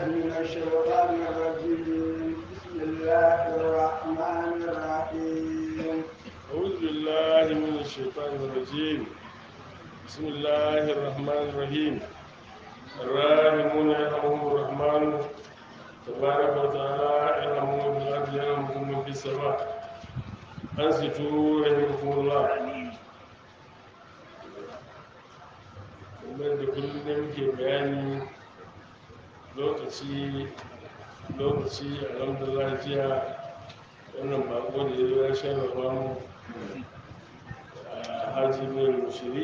من الشيطان الرجيم بسم الله الرحمن الرحيم أعوذ بالله من الشيطان الرجيم بسم الله الرحمن الرحيم الراحمون يرحمهم الرحمن تبارك وتعالى يرحمهم في الأرض يرحمكم من في السماء أنصتوا رحمكم الله kamar da kullum da muke bayani lokaci lokaci alhamdulillah jiya wannan bako da ya zo ya sharrafa mu a haji mai mushiri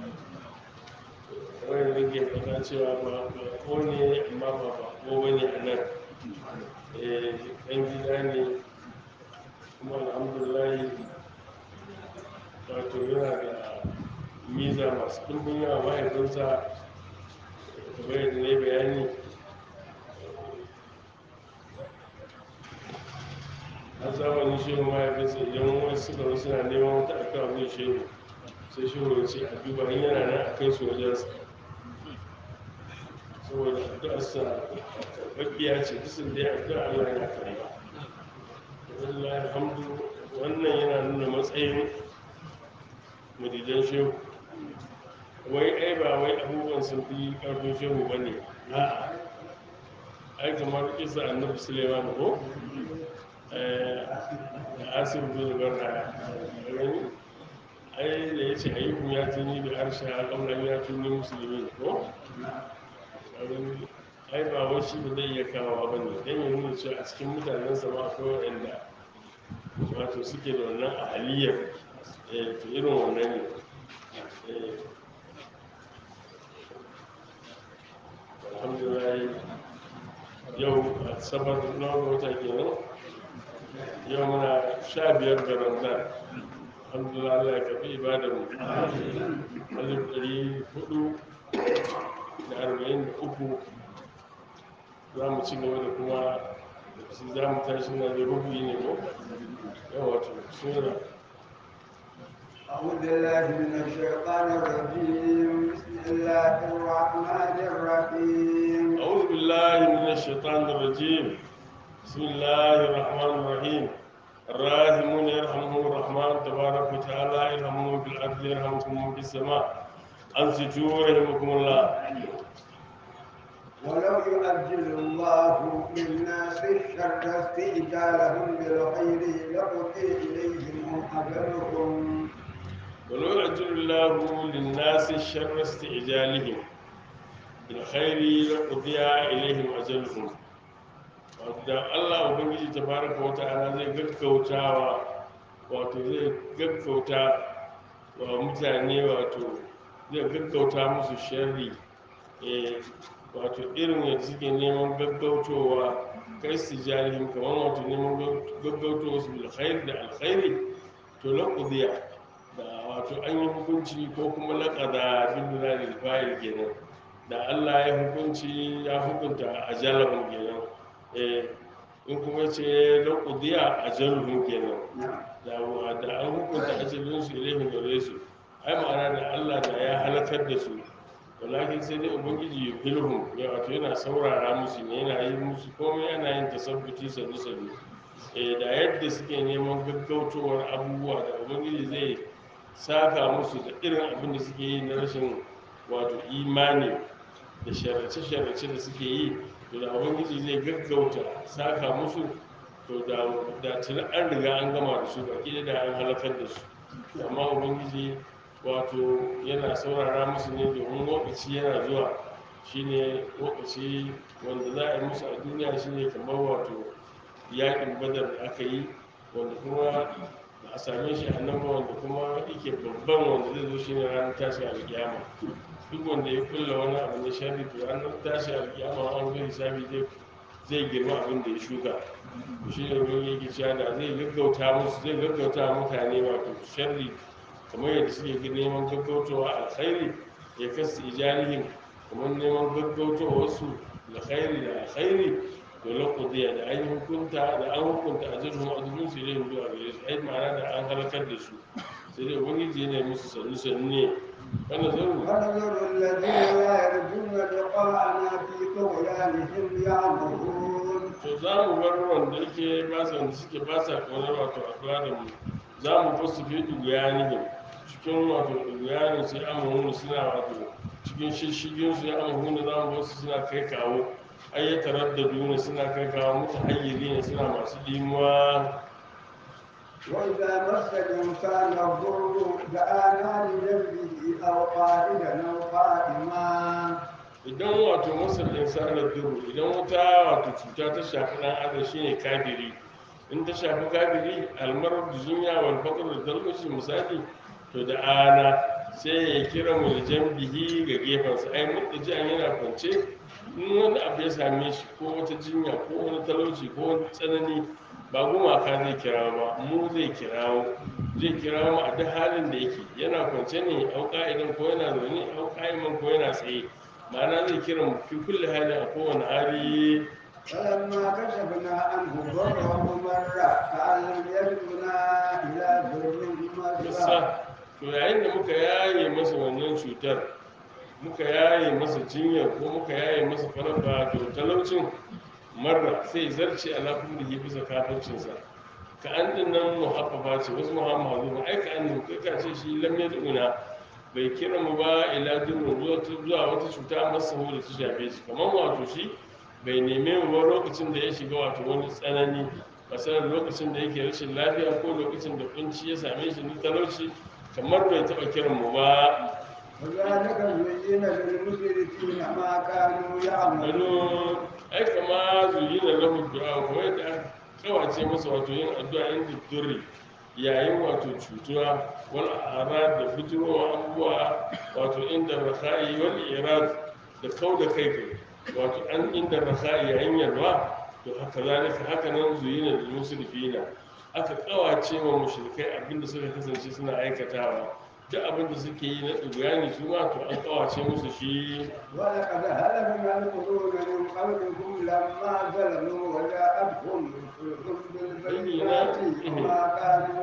wani da ke fata cewa ba bako ne amma ba bako ba ne a nan ɗan gida ne kuma alhamdulillah wato yana da miza masu ɗumbin yawa mahaifinsa kamar yadda ne bayani a zamanin shehu mahaifinsa idan wasu suka zo suna neman wata aka abin shehu sai shehu ya ce a duba in yana nan a kai su wajensa saboda addu'arsa karɓaɓɓiya ce bisan da ya addu'a Allah ya karɓa wallahi alhamdu wannan yana nuna matsayin madidan shehu wai ai ba wai abubuwan sun fi ƙarfin shehu ba ne a'a ai kamar isa annabi suleiman ko asir bin barha gani ai da ya ce ayyukun ya tuni da harshe a ƙaunar ya tuni musulmi ko ai ba wai shi ba zai iya kawo ba ne don ya nuna cewa a cikin mutanen sama akwai waɗanda wato suke da wannan ahaliyar to irin wannan ne alhamdulillah yau a sabar na wata kenan yau muna sha biyar ga ramadan alhamdulillah Allah ya kafi ibadar mu alif ɗari hudu da arba'in da uku za mu ci gaba da kuma shi za mu tashi na da rubuyi ne ko yawa to sura أعوذ بالله من الشيطان الرجيم بسم الله الرحمن الرحيم أعوذ بالله من الشيطان الرجيم بسم الله الرحمن الرحيم الراحمون يرحمهم الرحمن تبارك وتعالى يرحمهم في الأرض يرحمكم في السماء أنصتوا رحمكم الله ولو يؤجل الله للناس الشر استئجالهم بالخير لقضي إليهم أجلهم ولو يعجل الله للناس الشر استعجالهم بالخير لقضي إليهم أجلهم da Allah Ubangiji tabaraka wa ta'ala zai gaggautawa wato zai gaggauta wa mutane wato zai gaggauta musu sharri eh wato irin yadda suke neman gaggautowa kai su jarihim kamar wato neman gaggautowa su bil khair da alkhairi to laqudiya da wato an yi hukunci ko kuma laƙada bin da fayil kenan da Allah ya hukunci ya hukunta ajalahum kenan eh in kuma ce laqudiya ajaluhum kenan da da an hukunta ajalun su ilaihim gare su ai ma'ana da Allah da ya halakar da su walakin sai dai ubangiji ya filhum ya wato yana saurara musu ne yana yi musu komai yana yin tasabbuti sannu sannu eh da yadda suke neman gaggautowar abubuwa da ubangiji zai saka musu da irin abin da suke yi na rashin wato imani da sharace-sharace da suke yi to da ubangiji zai gaggauta saka musu to da da tuni an riga an gama da su baki da an halakar da su amma ubangiji wato yana saurara musu ne domin lokaci yana zuwa shine lokaci wanda za a yi musu a duniya shine kamar wato yakin badar da aka yi wanda kuma ba a same shi a nan ba wanda kuma yake babban wanda zai zo shine ranar tashi alkiyama duk wanda ya kulla wani abu na sharri to ranar tashi alkiyama an zo hisabi zai zai girma abin da ya shuka shi ne wani yake cewa da zai gaggauta musu zai gaggauta mutane wato sharri kamar yadda suke neman gaggautowa alkhairi ya kasu ijalihim kamar neman gaggautowa wasu alkhairi da alkhairi to laqudiya da an hukunta da an hukunta ajruhum ajrun su ilayhim zuwa gare su ai ma'ana da an halakar da su sai dai ubangiji ne musu sannu sannu ne wannan zaru ونذر الذين لا يرجون لقاءنا في طغيانهم بهم يعمرون to za mu bar wanda yake ba sa wanda suke ba sa kaunar wato addu'a da mu za mu bar su fi duguyanihim cikin wato duguyanin sai amahunu suna wato cikin shishigin su ya amahunu za mu bar su suna kai kawo ayyatarar da duna suna kai kawo mutu hayyari ne suna masu dimuwa وإذا مس الإنسان الضر دعانا لجنبه أو قائدا أو قائما idan wato masar insanar duru idan wuta wato cuta ta shafi dan adam shine kafiri in ta shafi kafiri almarar da zunya wal faqr da dalmashi misali to da ana sai ya kira mu da jambihi ga gefensa ai mutaji an yana kwance in wani abu ya same shi ko wata jinya ko wani talauci ko wani tsanani ba gumaka zai kirawo ba mu zai kirawo zai kirawo mu a duk halin da yake yana kwance ne au ka'idan ko yana zaune au ka'iman ko yana tsaye ma'ana zai kira mu fi kulle hali a kowane hali فلما كشفنا عنه ضره مر كأن لم يدعنا إلى ضر مسه musa to yayin da muka yaye masa wannan cutar muka yaye masa jinyar ko muka yaye masa faraba to talaucin marra sai zarce ala kullihi bisa kafircinsa ka an din nan muhaffafa ce wasu muhammadu ba ai ka an kai ka ce shi lam yad'una bai kira mu ba ila durrun zuwa zuwa wata cuta masa da ta shafe shi kamar wato shi bai neme mu ba lokacin da ya shiga wato wani tsanani masalan lokacin da yake rashin lafiya ko lokacin da kunci ya same shi na talauci kamar bai taɓa kiran mu ba وذلك زين للمشركين ما كانوا يعملون gano ai kama zuyi na lahu du'a ko yadda aka kawace masa wato yin addu'a inda durri yayin wato cutuwa wal arad da fiturowa abubuwa wato inda rakhai wal irad da kau da kai kai wato an inda rakhai yayin yalwa to haka zalika haka nan zuyi na lil musrifina aka kawace wa mushrikai abinda suka kasance suna aikatawa duk abinda suke yi na tsuguyani su ma to an kawace musu shi ولقد هلكنا القرون من قبلكم لما ظلموا وجاءتهم رسلهم بالبينات وما كانوا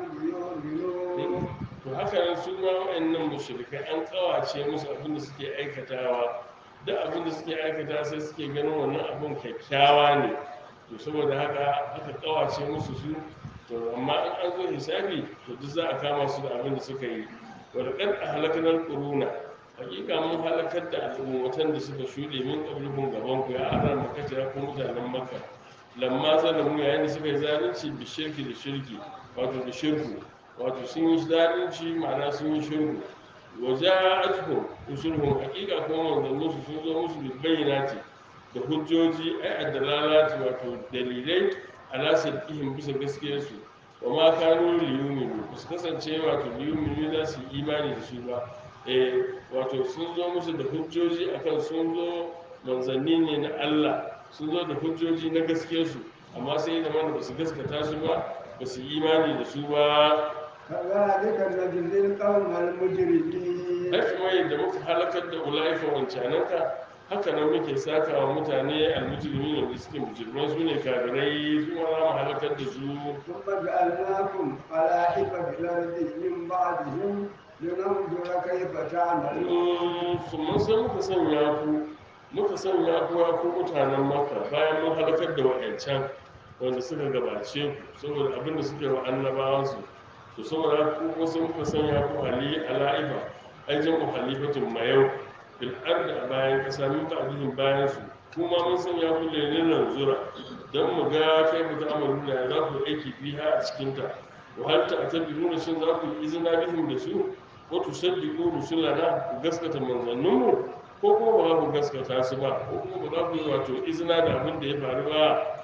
ليؤمنون to haka nan su ma wa'annan mushrikai an kawace musu abin da suke aikatawa duk abin da suke aikata sai suke ganin wannan abin kyakkyawa ne to saboda haka aka kawace musu su to amma in an zo hisabi to duk za a kama su da abin da suka yi wadda a halakanar kuruna hakika mun halakar da al'ummatan da suka shuɗe min ƙablukun gaban ku ya aran makata ya kuma mutanen makka lamma zalamu yayin da suka yi zalunci bi shirki da shirki wato da shirku wato sun yi zalunci ma'ana sun yi shirku waje ajihun usulhun hakika kuma manzannin su sun zo musu da bayyanati da hujjoji ai addalalati wato dalilai ala sadqihim bisa gaskiyarsu wa ma kanu liyuminu ba su kasance wato liyuminu za su yi imani da su ba eh wato sun zo musu da hujjoji akan sun zo manzanni ne na Allah sun zo da hujjoji na gaskiyarsu amma sai da mana ba su gaskata su ba ba su yi imani da su ba كذلك نجزي القوم المجرمين ai kuma yadda muka halakar da ulaika wancananka haka nan muke saka wa mutane almujrimi ne da suke mujrimai su ne kafirai su ma za mu halakar da su ثم جعلناكم خلائف في الأرض من بعدهم لننظر كيف تعملون su mun san muka sanya ku muka sanya ku ya ku mutanen maka bayan mun halakar da wa'ancan wanda suka gabace ku saboda abin da suke wa annabawansu to saboda ku kuma sai muka sanya ku ali ala'iba ai jam'u halifatun mayau bil ardi a bayan kasa min ba'dihim bayan su kuma mun sanya ku lelenan zura dan mu ga kai mu ta amalu da za ku aiki biha a cikin ta wa hal ta'tabiruna shin za ku yi izina bihim da su ko tusaddiqu rusulana ku gaskata manzanninmu ko kuma ba za ku gaskata su ba ko kuma ba za ku yi wato izina da abin da ya faru ba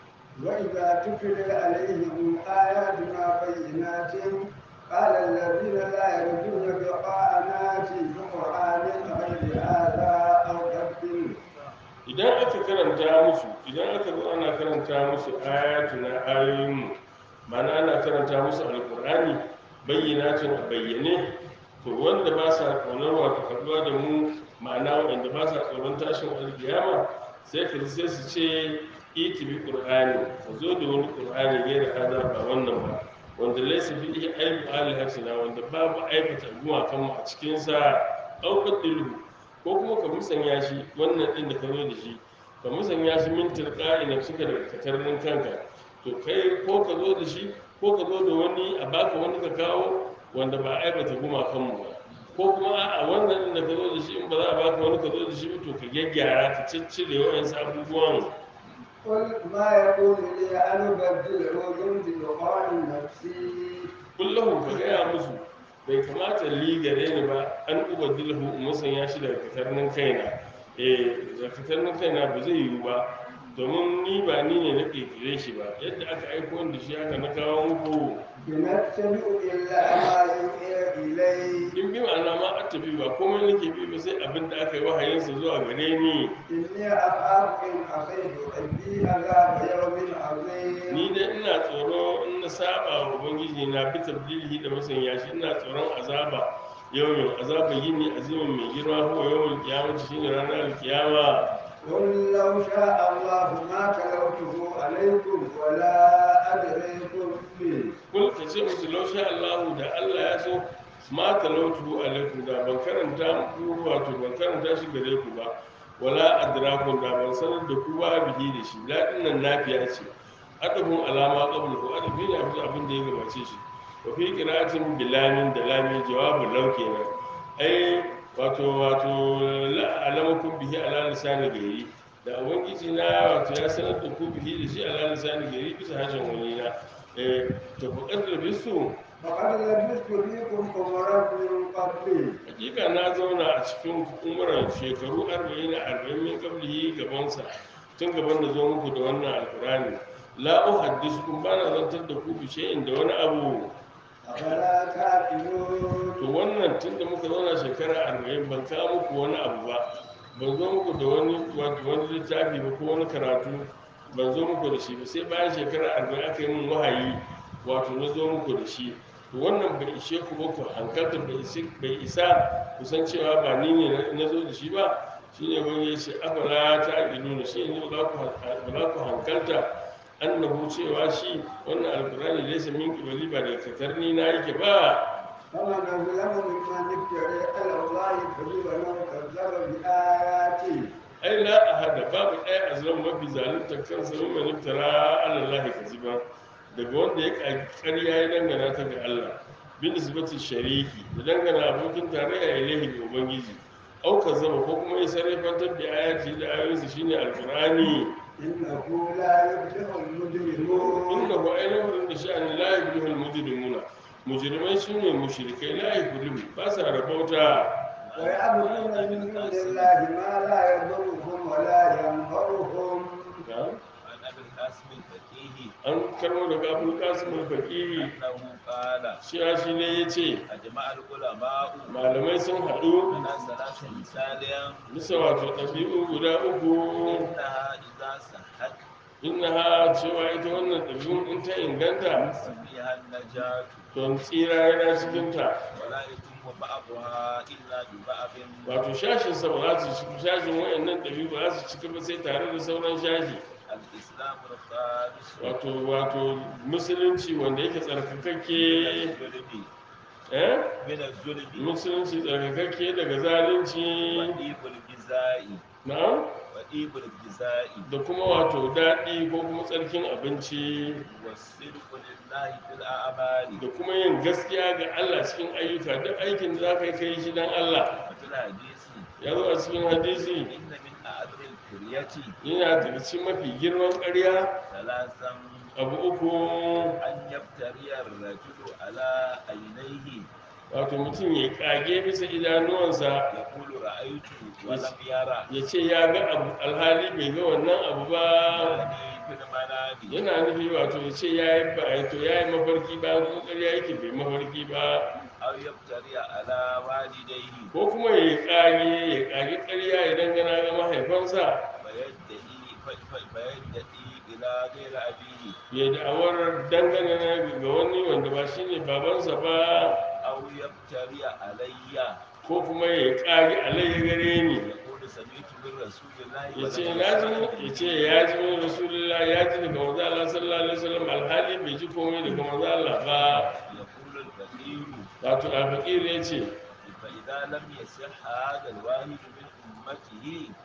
وإذا تتلى عليهم آياتنا بينات قال الذين لا يرجون لقاءنا في قرآن غير هذا أو تبدل idan aka karanta musu idan aka zo ana karanta musu ayatuna ayoyinmu ma'ana ana karanta musu alkur'ani bayyanatin a bayyane to wanda ba sa ƙaunar wato haɗuwa da mu ma'ana waɗanda ba sa tsoron tashin alkiyama sai ka ji sai su ce iti bi qur'ani ka zo da wani qur'ani gaira hada ba wannan ba wanda laysa fihi aibu alihatina wanda babu aibata gumakan mu a cikin sa aukar dilhu ko kuma ka musanya shi wannan din da ka zo da shi ka musanya shi min tilqa'i nafsika daga katarnin kanka to kai ko ka zo da shi ko ka zo da wani a baka wani ka kawo wanda ba aibata gumakanmu ba ko kuma a wannan da ka zo da shi in ba za a baka wani ka zo da shi ba to ka gyaggyara ka ciccire wa'yansu abubuwan قل ما يكون لي أن أبدله من تلقاء نفسي kullum ka gaya musu bai kamata li gare ni ba an ubaddilahu musan ya shi daga katarnin kaina eh daga katarnin kaina ba zai yiwu ba domin ni ba ni ne na kirkire shi ba yadda aka aiko da shi haka na kawo muku بنتبع إلا ما يوحي إلي in bi ma'ana ma a tafi ba komai nake bi ba sai abin da aka yi wahayinsa zuwa gare ni إني أخاف إن عصيت ربي عذاب يوم عظيم ni dai ina tsoro in na saba wa ubangiji na bi tabdilihi da masanya shi ina tsoron azaba yawmin azaba yini azimin mai girma ko yawmin kiyama shine ranar kiyama قل لو شاء الله ما تلوته عليكم ولا أدريكم به kul ka ce musu laushe Allahu da Allah ya so ma talautu alaikum da ban karanta muku wato ban karanta shi gare ku ba wala adrakum da ban sanar da ku ba bihi da shi ladin nan nafiya ce adabun alama qabla ku adabi ne abu abin da ya gabace shi wa fi qira'atin bilamin da lamin jawabun law kenan ai wato wato la alamakum bihi ala lisani gairi da ubangiji na wato ya sanar da ku bihi da shi ala lisani gairi bisa harshen wani na eh to ku kaddara bisu فقد لبثت فيكم عمرا من قبلي hakika na zauna a cikin umuran shekaru 40 na 40 min kablihi gabansa tun gaban da zo muku da wannan alkurani la uhaddisukum bana zantar da ku bi shay'in da wani abu أفلا تعقلون to wannan tun da muka zauna shekara 40 ban kawo muku wani abu ba ban zo muku da wani wato wani littafi ba ko wani karatu ban zo muku da shi ba sai bayan shekara 40 aka yi min wahayi wato na zo muku da shi to wannan bai ishe ku ba ku hankalta bai isi- bai isa ku san cewa ba ni ne na- na zo da shi ba shine wani ya ce afala ta ilu shi ne ba za ku han- ba za ku hankalta annahu cewa shi wannan alkurani laysa min qibali ba daga katarni na yake ba فمن أظلم ممن افترى على الله كذبا أو كذب بآياته ai la ahada babu ɗaya a zuwan mafi zalunta kansa min man iftara ala allahi kaziba daga wanda ya ƙagi ƙarya ya dangana ta ga Allah bin nisbati shariki da dangana abokin tarayya ilahi ga ubangiji au kazzaba ko kuma ya sarrafantar da ayati da ayoyinsa shine alqur'ani إنه لا يفلح المجرمون innahu ainihin da sha'ani la yublihul mujrimuna mujrimai shine mushrikai la yublihu ba sa rabauta ويعبدون من دون الله ما لا يضرهم ولا ينفعهم Na'am. عن ابي القاسم الفقيه an karmo daga abul qasim al-faqih انه قال shi shi ne yace اجمع العلماء malamai sun haɗu على ثلاث مثال bisa wato ɗabi'u guda uku انها اذا صحت innaha cewa ita wannan ɗabi'un in ta inganta ففيها النجاة don tsira yana cikinta ولا يتم بعضها الا ببعض wato shashinsa ba za su ci shashin wayannan ɗabi'u ba za su cika ba sai tare da sauran shashi الاسلام الخالص wato wato musulunci wanda yake tsarkakakke من الظلم eh من الظلم musulunci tsarkakakke daga zalunci وطيب الجزاء na'am وطيب الجزاء da kuma wato daɗi ko kuma tsarkin abinci والصدق لله في الاعمال da kuma yin gaskiya ga Allah cikin ayyuka duk aikin da za ka yi kai shi don Allah وفي الحديث ya zo a cikin hadisi إن من أعظم الكرية yana daga cikin mafi girman ƙarya ثلاثا abu uku أن يفتري الرجل على عينيه wato mutum ya kage bisa idanuwansa يقول رأيت ولم يرى ya ce ya ga abu alhali bai ga wannan abu ba يعني في المنام yana nufi wato ya ce ya yi ba to ya yi mafarki ba kuma ƙarya yake bai mafarki ba أو يفتري على والديه ko kuma ya kage ya kage ƙarya ya dangana ga mahaifansa فيدعي ف- ف- فيدعي إلى غير أبيه ya da'awar dangana ga wani wanda ba shi ne babansa ba أو يفتري علي ko kuma ya kage alayya gare ni يقول سمعت من رسول الله ya ce ولم na ji يسمع ya ce ya ji min rasulullah ya ji daga manzo Allah sallallahu alaihi wasallam alhali bai ji komai daga manzo Allah ba يقول الفقير wato al-faqir ya ce فإذا لم يصح هذا الواحد من أمته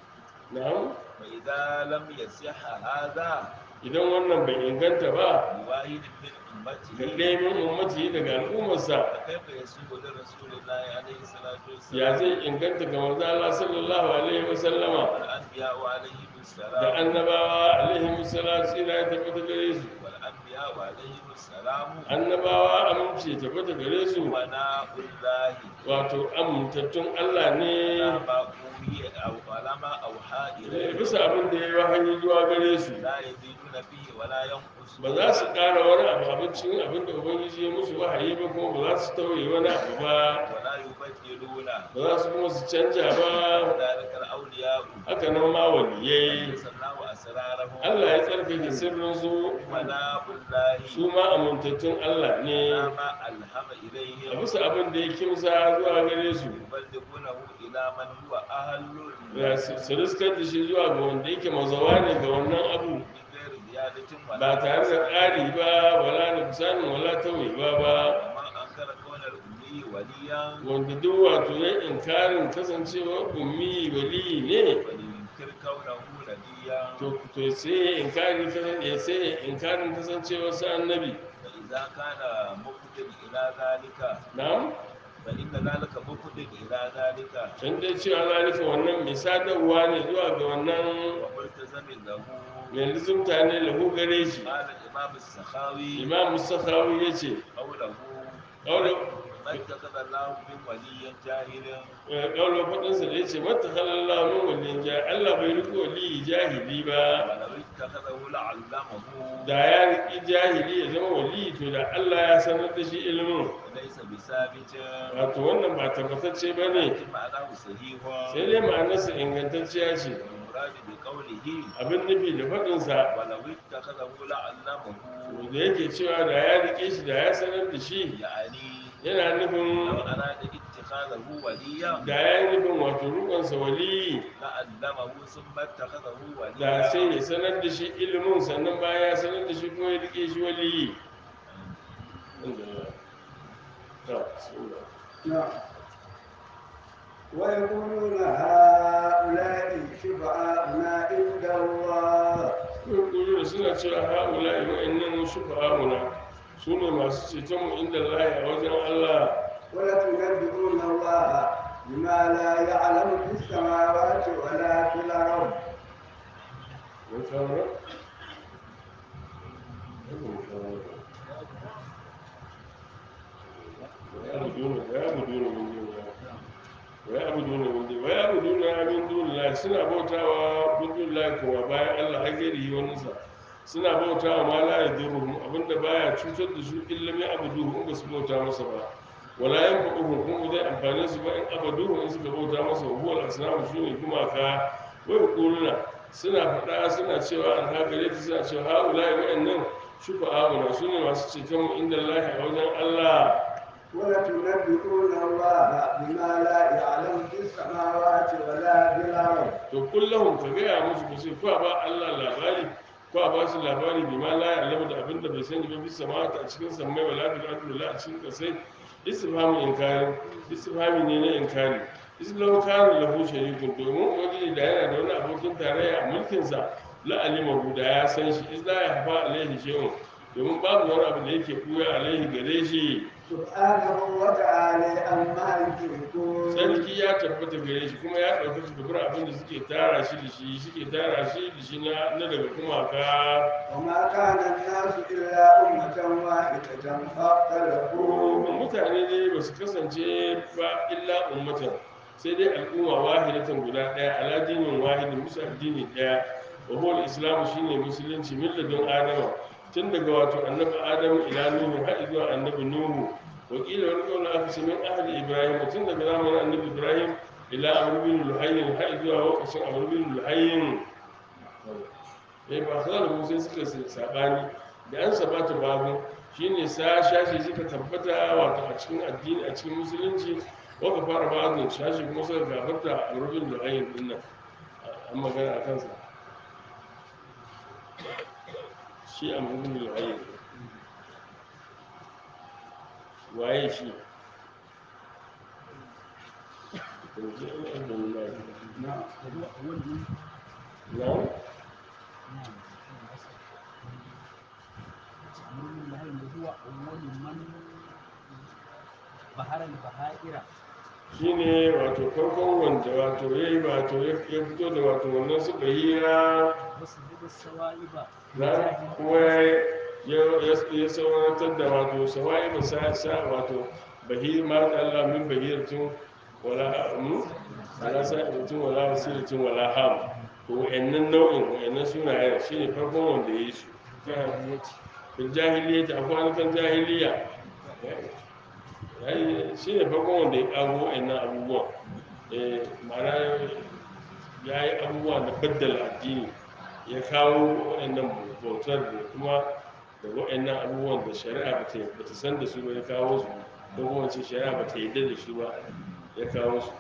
na'am فإذا لم يصح هذا idan wannan bai inganta ba لواحد من ga أمته ɗaya min ummati daga al'ummarsa فكيف يسوء لرسول الله عليه الصلاة ya والسلام zai inganta ga manzo Allah sallallahu alaihi wa sallama والأنبياء عليهم da السلام annabawa alaihi salatu ila ya tabbata gare su والأنبياء عليهم السلام annabawa aminci ya tabbata gare su أمناء الله wato amintattun Allah ne على ما أوحي أو على ما أوحى eh, إليه bisa abin da ya yi wahayi zuwa gare su لا يزيدون فيه ولا ينقصون ba za su ƙara wani abu abincin abin da ubangiji ya musu wahayi ba kuma ba za su tauye wani abu ba ولا يبدلون ba za su kuma su canja ba ذلك الأولياء haka nan ma waliyai سماه أسرارهم Allah ya tsarkake sirrinsu أمناء الله su ma amintattun Allah ne على ما ألهم a إليهم bisa abin da ya kimsa zuwa gare su يبلغونه إلى من هو أهل Ya su su riskar da shi zuwa ga wanda yake mazawa ne ga wannan abu من غير زيادة ولا ba tare da ƙari ba wala nuksanin wala tauyewa ba ومن أنكر كون الأمي وليا wanda duk wato ya inkarin kasancewa ummi wali ne فلينكر كونه نبيا to to sai ya inkari kasan- ya sai ya inkarin kasancewa sa annabi فإذا كان مقتل إلى ذلك na'am فإن ذلك مقتل إلى ذلك dan dai cewa zalika wannan mai sadarwa ne zuwa ga wannan وملتزم له mai lizumta ne lahu gare shi قال الإمام السخاوي imam musakawi ya ce قوله ما اتخذ الله من ولي جاهل ƙaunar faɗinsa da ya ce mata halallah min waliyin jahili allah bai riko waliyi jahili ba ولو اتخذه لعلمه da ya riƙi jahili ya zama waliyi to da allah ya sanar da shi ilimin وليس بثابت wato wannan ba tabbatacce ba ne لكن معناه صحيح sai dai ma'anarsa ingantacciya ce والمراد بقوله abin nufi da faɗinsa ولو اتخذه لعلمه da yake cewa da ya riƙe shi da ya sanar da shi يعني yana لو nufin أراد اتخاذه وليا da ya yi nufin wato rukunsa waliyi لعلمه ثم اتخذه da sai وليا ya sanar da shi ilimin sannan bayan ya sanar da shi kuma ya riƙe shi waliyi نعم ويقولون هؤلاء شفعاؤنا عند الله Kuru da suna cewa haula yi wa'annan shufa'a'una su ne masu cetonmu inda lahi a wajen Allah ولتنبئون الله بما لا يعلم في السماوات ولا في الأرض mun kawo ويعبدون من دون الله suna bautawa min dun Allah kuma bayan Allah har gari wani sa suna bautawa ma la yadurruhum abinda baya cutar da su illa mai abuduhu in ba su bauta masa ba wala yanfa'uhum kuma zai amfane su ba in abaduhu in suka bauta masa wa huwa al-asnamu shine gumaka wai kuluna suna faɗa suna cewa an haka ta suna cewa haulai wa'annan shufa'a'una su ne masu ceton mu inda Allah a wajen Allah ولتنبئون الله بما لا يعلم في السماوات ولا في الأرض to kullahum ka gaya musu ku sai kwa ba Allah labari kwa ba su labari bi ma la ya'lamu da abinda bai sani ba bisa ma a cikin sammai wala bil ardi wala a cikin kasai istifhamu inkari istifhami ne na inkari islam kana lahu sharikun domin wani da yana da wani abokin tarayya a mulkin sa la alimahu da ya san shi iz la yahfa alaihi shay'un domin babu wani abu da yake buya alaihi gare shi سبحانه وتعالى عما يشركون sarki ya tabbata gare shi kuma ya ɗauki su dubura abin da suke tara shi da shi suke tara shi da shi na na daga kumaka وما كان الناس إلا أمة واحدة فاختلفوا mutane ne ba su kasance ba illa ummatan sai dai al'umma wahidatan guda ɗaya ala dinin wahidin musu addini ɗaya wa huwa islamu shine musulunci milladun adama tun daga wato annabi adamu ila nuhu har zuwa annabi nuhu wakila wani kaula aka ce min ahli ibrahim tun daga zamanin annabi ibrahim ila amr bin luhayyin har zuwa lokacin amr bin luhayyin eh ba sa da musa suka sabani da an sabata babu shine sa shashi suka tabbata wato a cikin addini a cikin musulunci waka fara babu shashi kuma suka gafarta amr bin luhayyin din nan an magana a kansa shi amr bin luhayyin waye shi نعم na هو أول من بحر البحائر shine wato farkon wanda wato ya yi wato ya ya fito da wato wannan suka hira وسجد السوائب na kuma ya ya saurantar da wato sawa'i ba sa sa wato bahir ma da Allah min bahiratin wala mu wala sa'ibatin wala wasilatin wala ham to wa'annan nau'in wa'annan sunayen shine farkon wanda ya yi su fil jahiliyyah akwai wani jahiliya yayi shine farkon wanda ya kago wa'annan abubuwan eh ma'ana ya yi abubuwa da baddala addini ya kawo waɗannan bautar da kuma da waɗannan abubuwan da shari'a ba ta ba ta san da su ba ya kawo su ko kuma ce shari'a ba ta yarda da su ba ya kawo su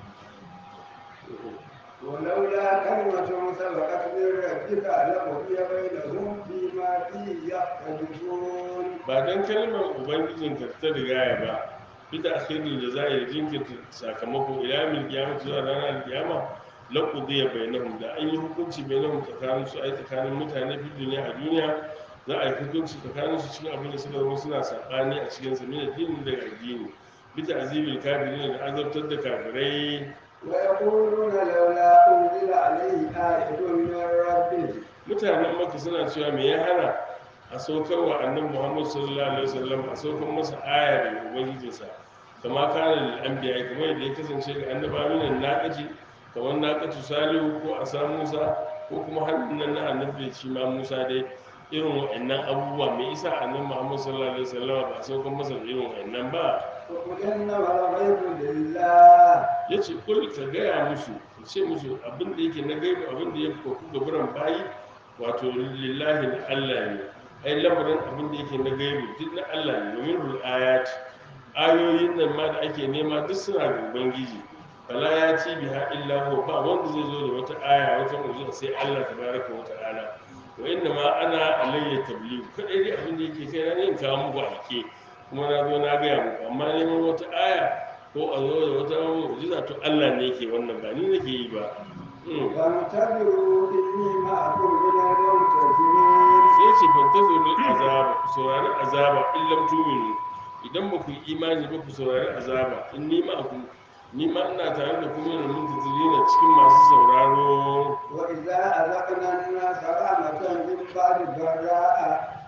ولولا كلمة سبقت من ربك لقضي بينهم فيما فيه يختلفون ba don kalmar ubangijin ka ta rigaya ba bita akhirin da za a yi jinkirta sakamako ila mil kiyama zuwa ranar kiyama laqudiya bainahum da an yi hukunci bainahum tsakanin su ai tsakanin mutane fi duniya a duniya za a yi hukunci tsakanin su cikin abin da suka zama suna sabani a cikin sa min addini daga addini bita azibil kafirin da azabtar da kafirai ويقولون لولا أنزل عليه آية من ربه mutanen maka suna cewa me ya hana a saukar wa annabi muhammad sallallahu alaihi wasallam a saukar masa aya daga ubangijinsa kama kana lil anbiya kamar yadda ya kasance ga annabawa minan naqati kamar naqatu salihu ko asa musa ko kuma hannun nan na annabi shi ma musa dai irin wa'annan abubuwa me isa annabi muhammad sallallahu alaihi wasallam ba a saukar masa da irin wa'annan ba وقل إنما الغيب لله ya ce kul ka gaya musu ka ce musu abin da yake na gaibu abin da ya koku gaburan bayi wato lillahi na Allah ne ai lamarin abin da yake na gaibu duk na Allah ne domin rul ayat ayoyin nan ma da ake nema duk suna ga ubangiji fala ya ci biha illa huwa ba wanda zai zo da wata aya wata mu'jiza sai Allah tabaraka wa ta'ala wa inna ma ana alayya tabligh kadai dai abin da yake kai na ne in kawo muku alke kuma na zo na gaya muku amma neman wata aya ko a zo da wata mu'jiza to Allah ne yake wannan ba ni nake yi ba Mm. وانتظروا إني معكم من المنتظرين sai ce fantazuru azaba ku saurari azaba in lam tu'minu idan ba ku yi imani ba ku saurari azaba in ni ma ku ni ma ina tare da kuma da muntazirina cikin masu sauraro وإذا أذقنا الناس رحمة من بعد ضراء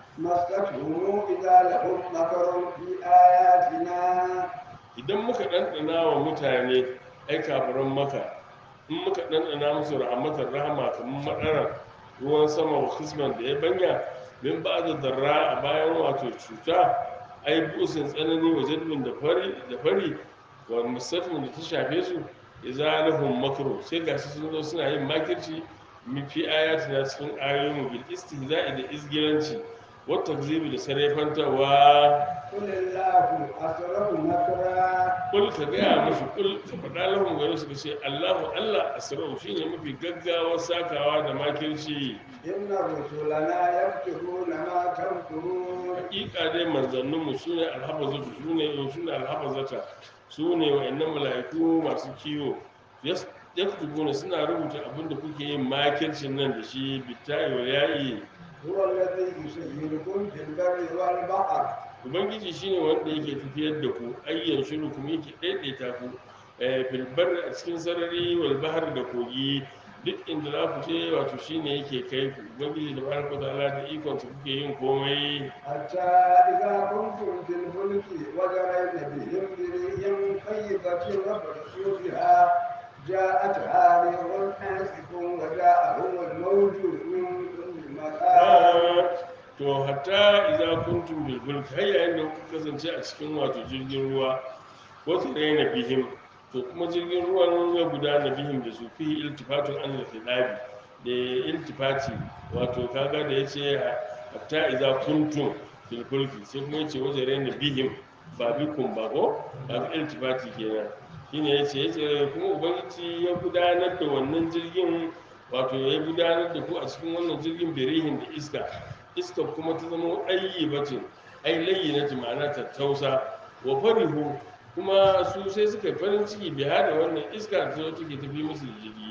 مستهم إذا لهم مكر في آياتنا idan muka ɗanɗana wa mutane ai kafiran maka in muka ɗanɗana musu rahmatar rahama kamar maɗarar ruwan sama wa kisman da ya banya min ba da darra a bayan wato cuta ai busin tsanani wa jadbin da fari da fari wa musafin da ta shafe su ya zalahum makru sai gashi sun zo suna yin makirci min fi ayatina cikin ayoyin mu bil istihza'i da izgiranci wa takzibi da sarrafantawa قل الله أسرع مكرا kul ka gaya musu kul ka faɗa lahun gari suka ce allahu allah asra'u shine mafi gaggawa sakawa da makirci إن رسلنا يكتبون ما تمكرون hakika dai manzanninmu su ne alhabazatu su ne su ne alhabazata su ne wa'annan mala'iku masu kiwo Yas- yaktubuna suna rubuta abin da kuke yin makircin nan da shi bitta'i wa ya'i هو الذي يسيركم في البر والبحر ubangiji shine wanda yake tafiyar da ku ayyan shiru kuma yake daidaita ku eh, fil barri a cikin sarari wal bahar da kogi duk inda za ku je wato shine yake kai ku ubangiji da baraka ta'ala da ikon su kuke yin komai حتى إذا كنتم في الفلك وجرين بهم بريح طيبة وبرزوا بها جاءتها ريح حاسف وجاءهم الموج من كل مكان to hatta idza kuntum bil fulk har yayin da kuka kasance a cikin wato jirgin ruwa wata raina bihim to kuma jirgin ruwan ya gudana bihim da su fi iltifatun an al da iltifati wato kaga da yace hatta idza kuntum bil fulk sai kuma yace wata raina bihim ba bikum ba ko ba iltifati kenan shine yace yace kuma ubangiji ya gudanar da wannan jirgin wato ya gudanar da ku a cikin wannan jirgin birihin da iska iska kuma ta zama ɗayi bacin ai layi na ma'ana tattausa wa farihu kuma su sai suka yi farin ciki biya da wannan iska ta zo take tafi musu da jirgi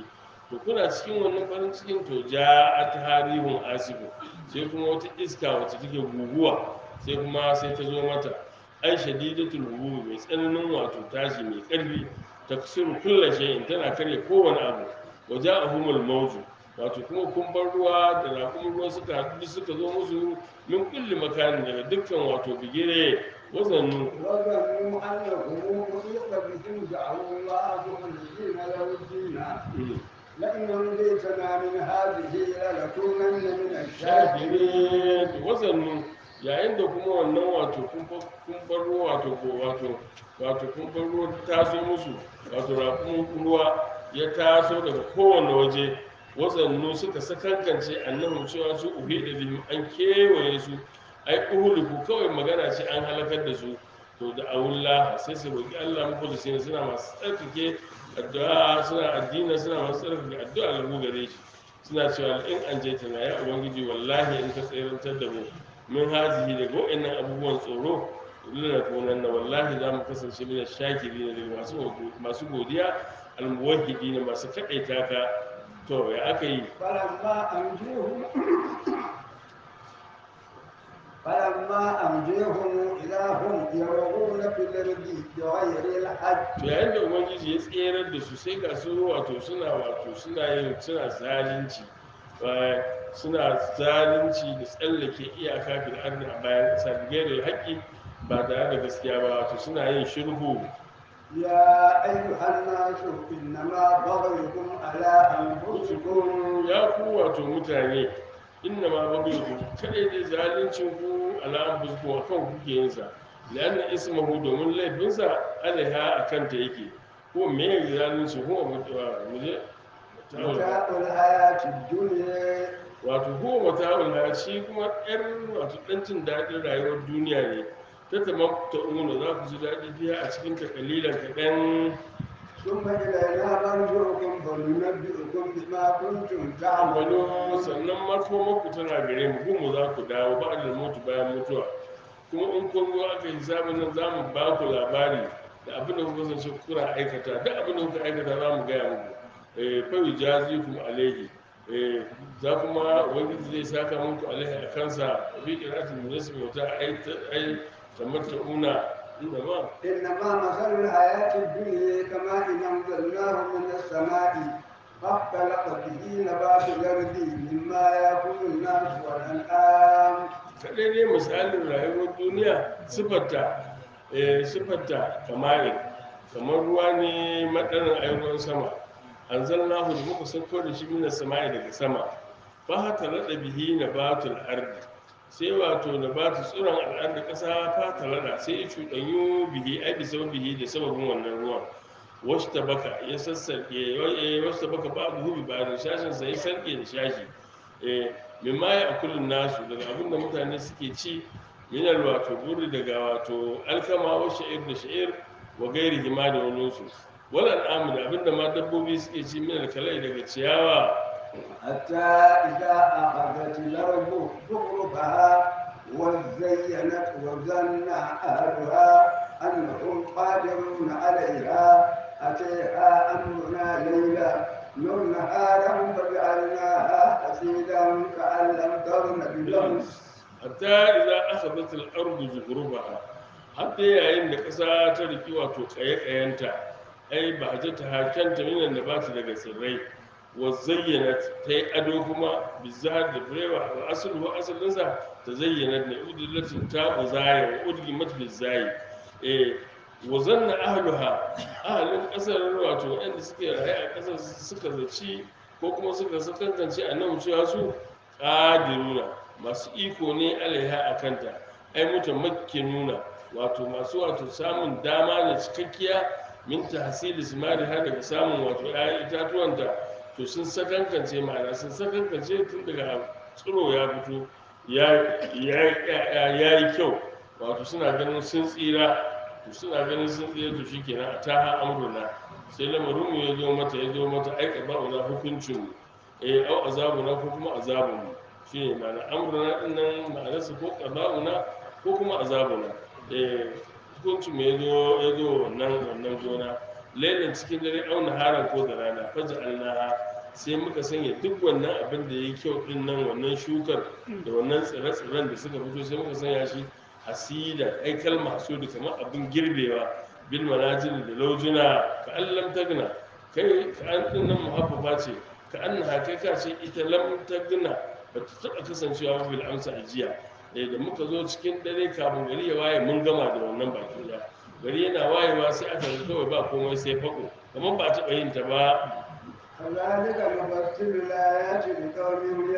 to kuna cikin wannan farin cikin to ja'at harihun asifu sai kuma wata iska wacce take guguwa sai kuma sai ta zo mata ai shadidatul hububi mai tsananin wato tashi mai karfi taksiru kulla shay'in tana karya kowane abu waja'ahumul mawju wato kuma kumbar ruwa da raƙumin ruwa suka haɗu suka zo musu min kulli makanin daga dukkan wato bigire wazannu وظنوا أنهم محيط بهم دعوا الله مخلصين له الدين لئن أنجيتنا من هذه لنكونن من الشاكرين shakirin wazannu yayin da kuma wannan wato kumbar ruwa wato ko wato wato kumbar ruwa ta taso musu wato raƙumin ruwa ya taso daga kowane waje wazannu suka sakankance annahum cewa su uhi da bihim an kewaye su ai uhuliku kawai magana ce an halakar da su to da awullah sai su roki Allah muku da sai suna masu tsarkake addu'a suna addini suna masu tsarkake addu'a ga gare shi suna cewa in an je tana ya ubangiji wallahi in ka tsirantar da mu min hazihi daga wa'annan abubuwan tsoro lana kunan na wallahi za mu kasance mina shakiri ne daga masu masu godiya almuwahhidi ne masu kaɗaita ka to ya aka yi فلما أنجيهم فلما أنجيهم إذا هم يرغون في الأرض بغير الحج to yayin da ubangiji ya tserar da su sai ga su wato suna wato suna yin suna zalunci eh, suna zalunci da tsallake iyaka fil ardi a bayan ƙasa da gairar haƙƙi ba tare da gaskiya ba wato suna yin shirhu يا أيها الناس إنما بغيكم على أنفسكم ya ku wato mutane inna ma babu kadai dai zaluncin ku ala anfusikum wa kan kuke yin sa lanna ismuhu domin laifinsa alaiha akan ta yake ko me ya zalunci ko mutuwa muje متاع الحياة الدنيا wato ko mata'ul hayat shi kuma yar wato dan jin daɗin rayuwar duniya ne ta tamam ta umuna za ku ji daɗi biya a cikin ta kalilan kaɗan ثم إلينا مرجعكم فننبئكم بما كنتم amalo تعملون sannan makomanku tana gare mu kuma za ku dawo ba da mutu bayan mutuwa kuma in kun zo aka yi sabon nan za mu ba ku labari da abin da kuka zance kuna aikata duk abin da kuka aikata za mu gaya muku eh fawi jazi kuma alaihi eh za kuma ubangiji zai saka muku alaihi a kansa bi qira'atul munassib wata ai ai tamatta'una inda ma إنما مثل الحياة الدنيا كما إن أنزلناه من السماء فاختلط به نبات الأرض مما يأكل الناس والأنعام kadai dai misalin rayuwar duniya sifarta eh sifarta kamar kamar ruwa ne madarin ayyukan sama an zalna hu da muka sauko da shi mina sama'i daga sama fa hata rada bihi nabatul ardi sai wato nabatu tsuron al'ardi kasa fa ta rada sai ya cuɗanyu bihi ai bi bihi da sababin wannan ruwan wasu tabaka ya sassarke wasu tabaka ba abu hubi ba da shashin sa ya sarke da shashi eh mimma ya akulun nasu daga abinda mutane suke ci minal wato buri daga wato alkama wa sha'ir da sha'ir wa gairi hima da wani su wala al'amu da abinda ma dabbobi suke ci minal kalai daga ciyawa حتى إذا أخذت الأرض زخرفها وزينت وظن أهلها أنهم قادرون عليها أتيها أمرنا ليلا نرنها فجعلناها حسيدا كأن لم تغن بالأمس hatta idza akhadhat al-ardu zukhrufaha hatta yayin da ƙasa ta riki wato kaye-kayenta ai ba ta ta hakanta minan da ba ta daga tsirrai wa zayyanat ta yi ado kuma bizahar da furewa wa asali wa asalinsa ta zayyana ne udillatin ta uzaya wa udgimat bizayi eh wa zanna ahluha ahalin ƙasar wato waɗanda suke raye a ƙasar suka zaci ko kuma suka sakantance a nan cewa su ƙadiruna masu iko ne alaiha a kanta ai mutum nuna wato masu wato samun dama da cikakkiya min tahsili simari har daga samun wato ƴaƴan itatuwanta to sun sakankance ma'ana sun sakankance tun daga tsiro ya fito ya yi kyau wato suna ganin sun tsira to suna ganin sun tsira to shikenan a taha amruna sai lamarin mu ya zo mata ya zo mata aika ba'una hukuncin mu eh au azabuna ko kuma azabun mu shine ma'ana amruna din nan ma'anarsa ko qada'una ko kuma azabuna eh hukuncin mu ya zo ya zo wannan wannan gona lailan cikin dare auna haran ko da rana faja alnaha sai muka sanya duk wannan abin da ya yi kyau din nan wannan shukar da wannan tsire-tsiren da suka fito sai muka sanya shi hasida ai kalma hasudu kamar abin girbewa bil manajil da laujuna ka an lam tagna kai ka an din nan muhabbafa ce ka an kai ka ce ita lam tagna ba ta taɓa kasancewa ba bil amsa ajiya eh da muka zo cikin dare kafin gari ya waye mun gama da wannan baki da gari yana wayewa sai aka ga kawai ba komai sai fako kamar ba a taɓa yin ta ba كذلك نفصل الآيات لقوم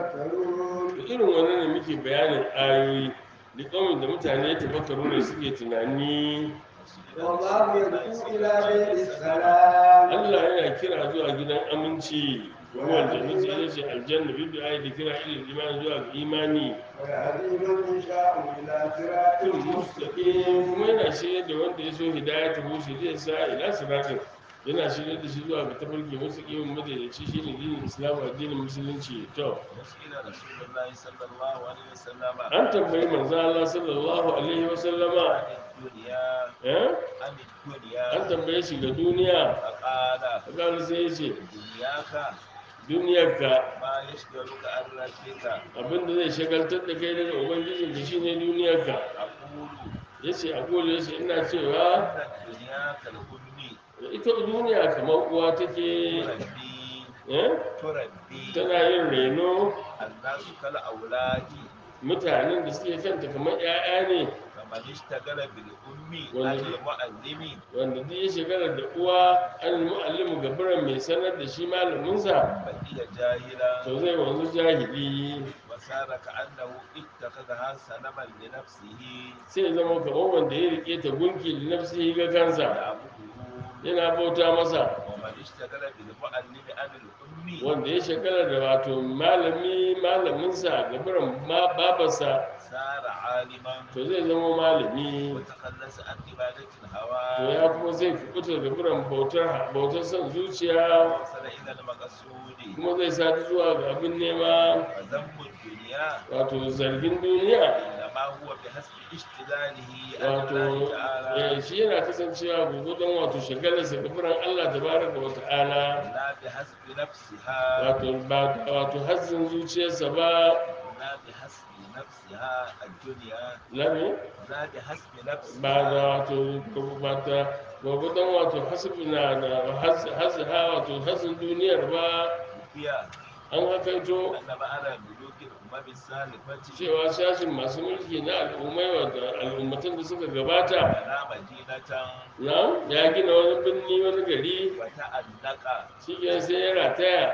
يتفكرون to irin wannan ne muke bayanin ayoyi da kawai da mutane tafakkaru ne suke tunani والله يدعو إلى دير السلام Allah yana kira zuwa gidan aminci ruwan jannati ita ce aljanna bibi ayi da kira ilil imani zuwa ga imani ويهدي من يشاء إلى صراط fil mustaqim kuma yana shirye da wanda ya so hidayatu hu shi zai sa ila siratin yana shirye da shi zuwa ga tafarki mustaqim madaidaici shine dinin islam addinin musulunci to وسئل رسول الله صلى الله عليه وسلم an tambayi manzo Allah sallallahu alaihi wa sallama عن الدنيا eh عن الدنيا an tambaye shi ga duniya فقال kaga sai ya ce دنياك duniyarka ما يشغلك عن ربك abinda zai shagaltar da kai daga ubangijin ka shine duniyarka أقول yace a gole yace ina cewa أن الدنيا كالأم ita duniya kamar uwa take تربي eh تربي tana yin reno الناس كالأولاد mutanen da suke kanta kamar 'ya'ya ne فمن اشتغل بالأم وال- عن المعلم wanda duk ya shekara da uwa an mu'allimu gabaran mai sanar da shi malaminsa بقي جاهلا to zai wanzu jahili وصار كأنه اتخذها سنما لنفسه sai ya zama kamar wanda ya rike ta gunki da nafsihi ga kansa يعبده yana bauta masa ومن اشتغل بالمعلم عن الأم wanda ya shekara da wato malami malaminsa gabaran ma babarsa صار عالما to zai zama malami وتخلص عن عبادة to الهوى ya kuma zai kubuta gabaran bautar bautar son zuciya وصل إلى المقصود kuma zai sadu zuwa ga abin nema وذنب الدنيا wato zargin duniya إنما هو بحسب اشتغاله عن wato الله تعالى eh, shi yana kasancewa gurgudun wato shagalarsa gabaran Allah tabaraka wa ta'ala لا بحسب نفسها wato ba wato hazzin zuciyarsa ba لا بحسب نفسها الدنيا lami لا بحسب نفسها ba da wato ba ta gurgudun wato hasbi na da hazza wato hazzin duniyar ba هي an hakaito أن بعد ملوك الأمم السالفة cewa shashin masu mulki na al'ummai wadda al'ummatan da suka gabata بنى مدينة na ya gina wani birni wani gari وتأنق shi sai ya rataya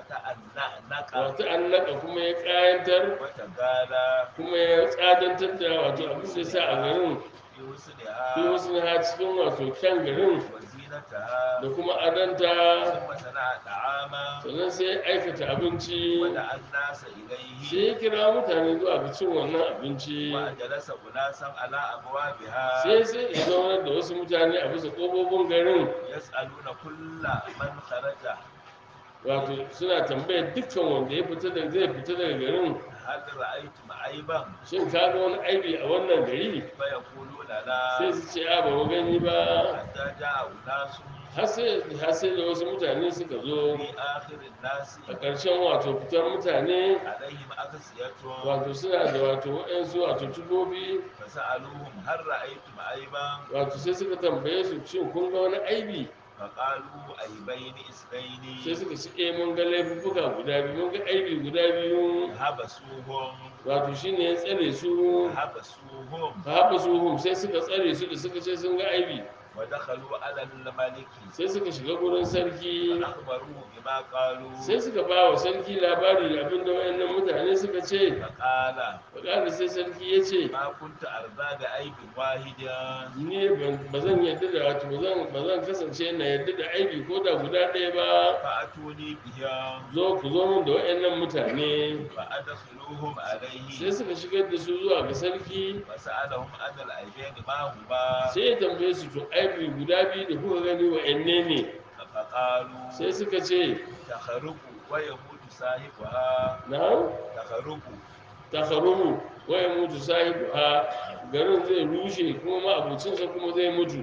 وتأنق wata annaka kuma ya kayantar وتغالى kuma ya tsadantar da wato abin da ya sa a garin في fi حسنها wasu na cikin wato kyan garin وزينتها da kuma adanta ثم صنع طعاما sannan sai ya aikata abinci ودعا الناس sai إليه ya kira mutane zuwa ga cin wannan abinci وأجلس أناسا على أبوابها sai sai ya zaunar da wasu mutane a bisa ƙofofin garin يسألون كل من خرج wato suna tambayar dukkan wanda ya fita da zai fita daga garin هل رأيتم عيبا shin ka ga wani aibi a wannan gari فيقولون sai لا su ce a ba mu gani ba حتى جاء أناس har sai har sai da wasu mutane suka zo في آخر الناس a ƙarshen wato fitar mutane عليهم أكسية wato suna da wato waɗansu wato tubobi فسألوهم هل رأيتم عيبا wato sai suka tambaye su shin kun ga wani aibi فقالوا عيبين sai اثنين suka ce eh mun ga laifuffuka guda biyu mun ga aibi guda biyu حبسوهم wato shine ya tsare su حبسوهم ka haɓa su hum sai suka tsare su da suka ce sun ga aibi ودخلوا على الملك sai suka shiga gurin sarki فأخبروه بما قالوا sai suka ba wa sarki labari da abin da wayannan mutane suka ce فقال faƙali sai sarki ya ce ما كنت أرضى بعيب واحد ni ba zan yadda da wato ba zan ba zan kasance na yadda da aibi ko da guda ɗaya ba فأتوني بها zo ku zo min da wayannan mutane فأدخلوهم sai عليه suka shigar da su zuwa ga sarki فسألهم عن العيبين ما هما sai ya tambaye su to aibi guda biyu da kuka gani wa'anne ne فقالوا sai suka ce تخرق ويموت صاحبها na تخرق takarumu waya mutu sahibu ha garin zai rushe kuma ma abucinsa kuma zai mutu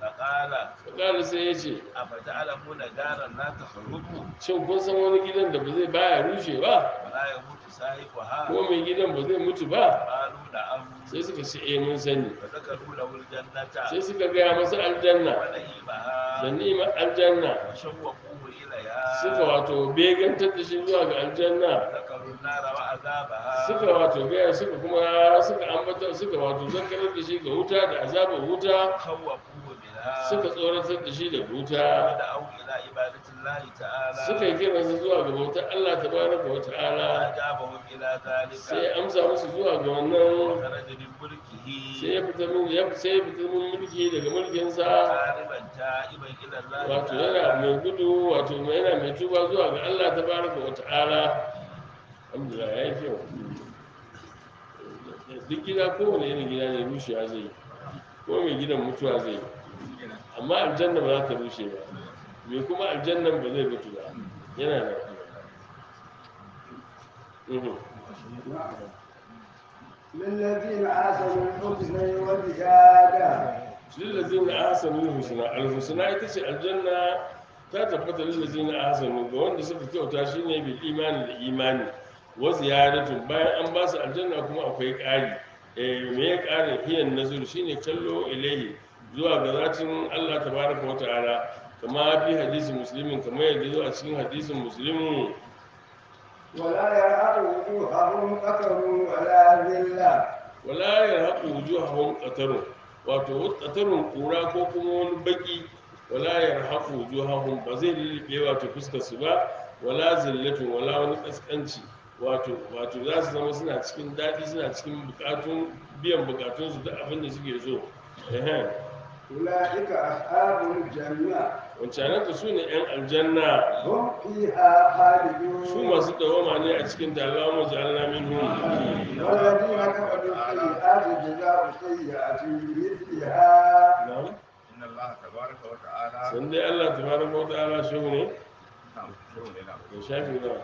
فقال fakali sai ya ce أفتعلمون دارا لا تخرب shin kun san wani gidan da ba zai baya rushe ba ولا يموت صاحبها ko mai gidan ba zai mutu ba قالوا نعم sai suka ce eh mun sani فذكروا له الجنة sai suka gaya masa aljanna da ونعيمها ni'imar aljanna وشوقوه إليها suka wato begantar da shi zuwa ga aljanna ذكروا النار وعذابها suka wato gaya suka kuma suka ambata suka wato zakarar da shi ga wuta da azabar wuta خوفوه منها suka tsoratar da shi da wuta ودعوا إلى عبادة الله تعالى suka yi kiransa zuwa ga bautar Allah tabaraka wa ta'ala فأجابهم إلى ذلك sai ya amsa musu zuwa ga wannan وخرج من ملكه sai ya fita min ya sai ya fita min mulki daga mulkinsa غالبا تائبا إلى الله wato تعالى yana mai gudu wato mai yana mai tuba zuwa ga Allah tabaraka wa ta'ala alhamdulillah ya yi kyau duk gida kowane irin gida ne rushewa zai yi ko mai gidan mutuwa zai yi amma aljanna ba za ta rushe ba mai kuma aljannan ba zai mutu ba yana da Mhm. للذين آسنوا الحسنى وزيادة lillazina ahsanu husna alhusna ita ce aljanna ta tabbata lillazina ahsanu ga wanda suka kyauta shine bil imani da imani wa ziyadatu bayan an ba su aljanna kuma akwai ƙari eh me ya ƙarin hiyan nazar shine kallo ilahi zuwa ga zatin Allah tabaraka wa ta'ala kama fi hadisi muslimin kamar yadda zo a cikin hadisin muslimin ولا يرهق وجوههم قتر ولا ذلة wala yarhaqu wujuhahum qatarun wato qatarun kura ko kuma wani baki wala yarhaqu wujuhahum ba zai lillibe wato fuskar su ba wala zillatun wala wani kaskanci wato wato za su zama suna cikin daɗi suna cikin bukatun biyan bukatun su da abin da suke so ehem أولئك أصحاب الجنة wancanan ka su ne yan aljanna هم فيها خالدون su masu dawama ne a cikin dalawa ja'alna minhum والذين كفروا السيئات جزاء سيئة بمثلها na'am إن الله تبارك وتعالى san dai Allah tabaraka wa ta'ala shehu ne نعم شو لنا da shafi na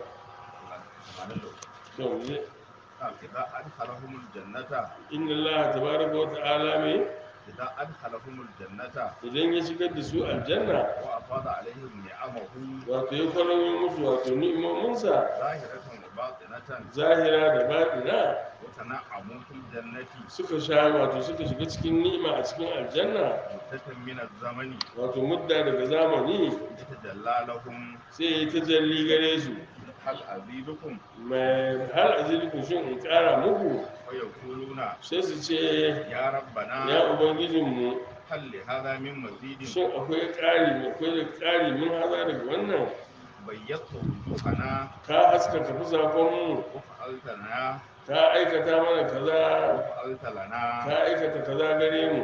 سبحان الله shehu ne نعم إذا أدخلهم الجنة inna Allah tabaraka wa ta'ala mai إذا أدخلهم الجنة idan ya shigar da su aljanna وأفاض عليهم نعمه wato ya kwaramin musu wato ni'imominsa ظاهرة وباطنة zahira da baɗina وتنعموا في الجنة suka sha wato suka shiga cikin ni'ima a cikin aljanna مدة من الزمن wato mudda daga zamani يتجلى لهم sai ya yi tajalli gare su هل أزيدكم mai har azilikun shin in ƙara muku ويقولون sai su ce يا ya ربنا ubangijinmu هل لهذا من مزيد shin akwai ƙari akwai da ƙari mun haza daga wannan بيضت وجوهنا ka haskaka fusakonmu وفعلت لنا ka aikata mana kaza وفعلت لنا ka aikata kaza gare mu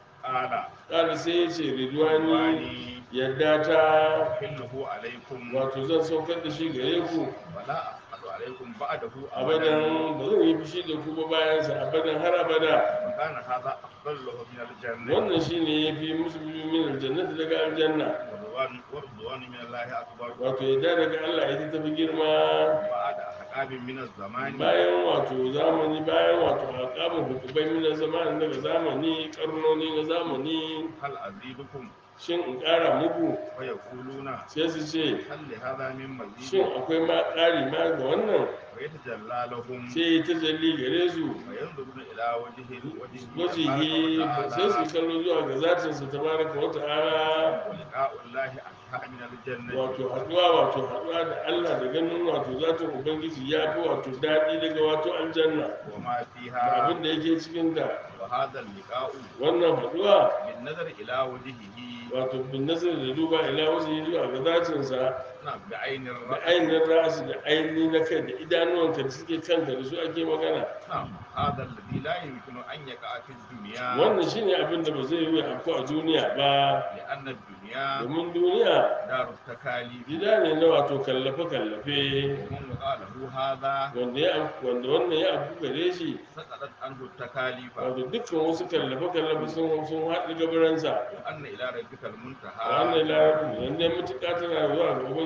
قال ƙara sai ya ce ridwani واني yadda ta أحله عليكم wato zan saukar da shi gare ku ولا أحد عليكم بعده abadan ba zan yi fushi da ku ba bayansa abadan har abada وكان هذا أفضل له من الجنة wannan shine ya fi musu min aljannati daga aljanna ورضوان ورضوان من الله أكبر wato yadda daga Allah ita tafi girma بعد أحقاب من الزمان bayan wato zamani bayan wato alƙamun hukubai min zamanin daga zamani karnoni na zamani هل أزيدكم shin in ƙara muku ويقولون sai su ce هل لهذا من shin مزيد akwai ma ƙari ma ga wannan ويتجلى لهم sai ya tajalli gare su وينظرون إلى وجه وجهه wajihi تبارك sai su وتعالى kallo zuwa ga zatinsa tabaraka wa ta'ala ولقاء الله أحلى من الجنة wato haduwa wato haduwa da Allah da ganin wato zatin ubangiji ya fi wato daɗi daga wato aljanna وما da فيها abin da yake cikin ta وهذا اللقاء wannan haduwa بالنظر إلى وجهه wato bin nazar da duba ila wasu zuwa ga zatinsa نعم بعين da الرأي ainihin rasu da ainihin na kai da idanuwanka da suke kanka da su ake magana نعم هذا الذي لا يمكن أن يقع في الدنيا wannan shine abin da ba zai yi afko a duniya ba لأن الدنيا domin duniya دار التكاليف gida ne na wato kallafe-kallafe ومن وقع له هذا wanda ya afku wanda wannan ya afku gare shi سقطت عنه التكاليف wato dukkan wasu kallafe-kallafe sun sun haɗu gabaransa وأن إلى ربك a المنتهى wannan larabci wanda ya mutuƙa tana zuwa ga ubangiji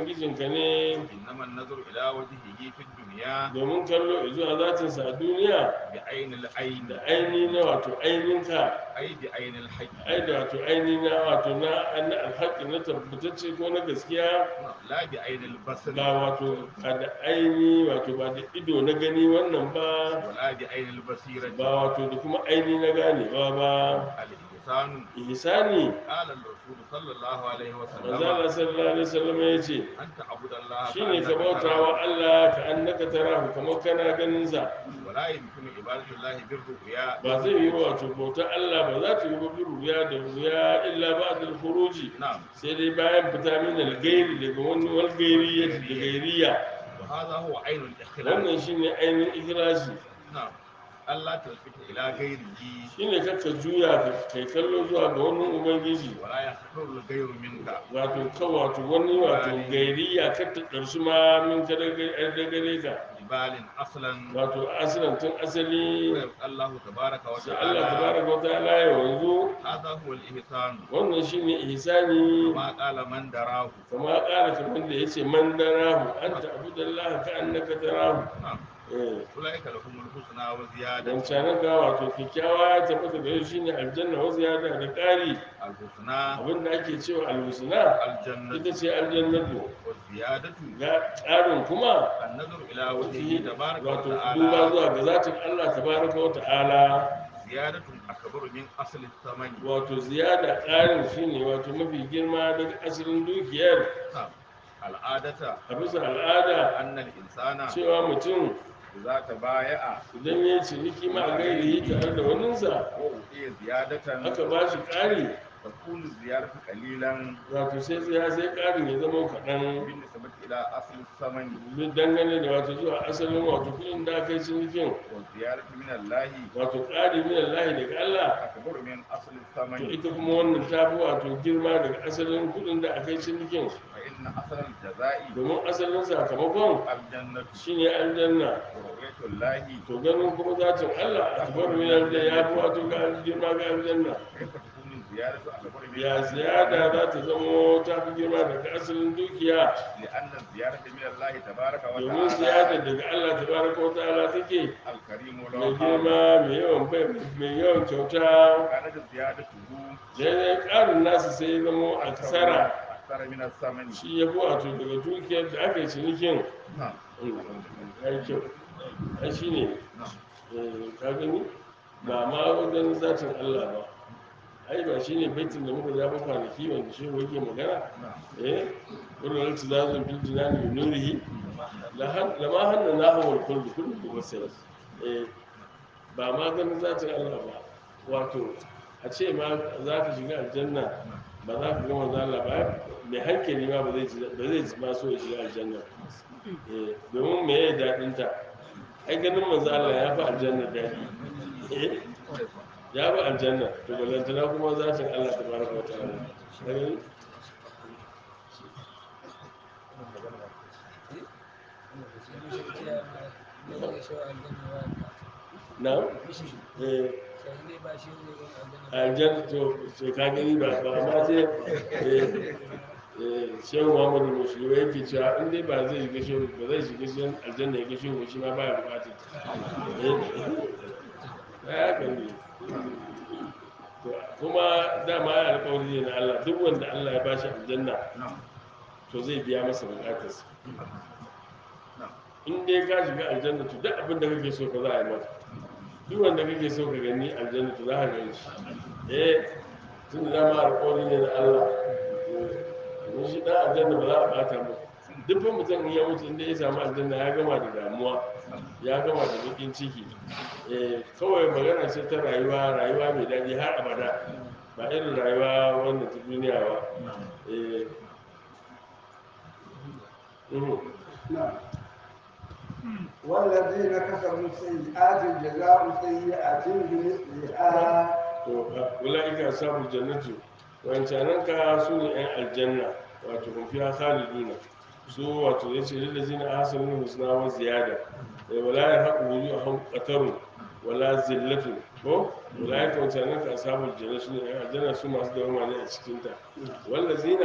ubangijinka ne إنما النظر إلى وجهه في الدنيا domin kallo zuwa zatinsa a duniya بعين العين da aini na wato aininka أي بعين الحق ai da wato aini na wato na na alhaƙi na tabbatacce ko na gaskiya لا بعين البصر ba wato ba da aini wato ba da ido na gani wannan ba ولا بعين البصيرة ba wato da kuma aini na ganewa ba الإحسان ihsani قال الرسول صلى الله عليه manzo وسلم Allah sallallahu alaihi wasallam ya ce أن تعبد الله shine ka كأنك bauta تراه wa Allah ka annaka tarahu kamar kana ganin sa ولا يمكن عبادة الله بالرؤيا ba zai yi wa wato bauta Allah ba za ta yi ba bi ruya da ruya illa ba da furuji نعم sai dai bayan fita min algairi daga wani walgairiya da gairiya وهذا هو عين الإخلاص wannan shine ainihin ikhlasi نعم ألا تلفت إلى غيره shine kakka juya ka kai kallo zuwa ga wani ubangiji ولا يخطر الغير منك wato ka wato wani wato gairiya ka ta ɗarsu ma min ka daga gare ka جبال أصلا wato asilan tun asali ويبقى الله تبارك sai Allah وتعالى tabaraka wa ta'ala ya wanzu هذا هو الإحسان wannan shine ihsani ما قال من دراه kama ƙara kamar da yace man darahu anta abudallahi ka annaka tarahu نعم eh أولئك لهم الحسنى وزيادة dan canan ga wato kyakkyawa ya tabbata gare shi ne aljanna wa ziyada da ƙari الحسنى abinda ake cewa alhusna الجنة ita ce aljannatu والزيادة ga ƙarin kuma النظر إلى وجهه تبارك wato duba وتعالى zuwa ga zatin Allah tabaraka wa ta'ala زيادة أكبر من أصل الثمن wato ziyada ƙarin shine wato mafi girma daga asalin dukiyar نعم العادة a bisa al'ada أن الإنسان cewa mutum إذا تبايع idan ya ciniki ma a gairihi tare da waninsa وأعطي زيادة aka ba shi ƙari تكون الزيادة قليلا wato sai sai sai ƙarin ya zama kaɗan بالنسبة إلى أصل الثمن duk dangane da wato zuwa asalin wato kuɗin da aka yi cinikin والزيادة من الله wato ƙari min Allah daga Allah أكبر من أصل to الثمن ita kuma wannan ta fi wato girma daga asalin kuɗin da aka yi cinikin فإن أصل الجزاء domin asalin sakamakon الجنة shine aljanna ورؤية الله to ganin kuma zatin Allah a tubar min aljanna ya fi wato ga girma ga aljanna كيف تكون الزيادة أكبر من ya أصل ziyada الثمن؟ za ta zamo ta fi girma daga asalin dukiya لأن الزيادة من الله تبارك domin ziyada وتعالى daga Allah tabaraka wa ta'ala take الكريم mai لو girma mai yawan bai mai yawan kyauta كانت زيادته daidai ƙarin nasu sai ya zamo a kasara أكثر من الثمن shi ya fi wato daga dukiyar da aka yi cinikin نعم ya yi kyau ai shi ne نعم eh, ka gani ba ma wajen zatin Allah ba ai ba shi ne baitin da muka zaɓa kwanaki wanda shi yake magana نعم eh wurin alti zazun fil jinani bi nurihi la han la ma hanna nahu wal kullu kullu bi basir eh ba ma ganin zatin Allah ba wato a ce ma za ka shiga aljanna ba za ka gama zala ba mai hankali ma ba zai ji ba zai ji ma so ya shiga aljanna eh domin me ya daɗin ta ai ganin manzo Allah ya fi aljanna daɗi eh ya fi aljanna to balantana kuma zatin Allah tabaraka wa ta'ala Ka gani? na eh aljanna to sai ka gani ba ba ma sai eh eh shehu muhammadu musulmi yake cewa in dai ba zai shiga shehu ba zai shiga shehu aljanna ya ga shehu shi ma baya bukatar eh ya gani To, kuma dama ya alƙawari ne na Allah duk wanda Allah ya bashi aljanna نعم to zai biya masa bukatarsa نعم in dai ka shiga aljanna to duk abin da kake so ka za a yi maka duk wanda kake so ka gani aljanna to za ka gani shi eh tun da dama alƙawari ne na Allah domin shi dan aljanna ba za a bata mu duk fa mutum in ya mutu inda ya samu aljanna ya gama da damuwa ya gama da bakin ciki eh kawai magana ce ta rayuwa rayuwa mai daɗi har abada ba irin rayuwa wannan ta duniya ba eh mhm. نعم والذين كسبوا السيئات جزاء سيئة بمثلها to ula'ika ashabul jannati wancanan ka su ne yan aljanna wato kun fiya khaliduna su wato yace lil ladina ahsanu husna wa ziyada eh wala yahqu wujuhum qatarun wala zillatu ko ula'ika wancanan ka ashabul jannati su ne yan aljanna su masu dawama ne a cikin ta wal ladina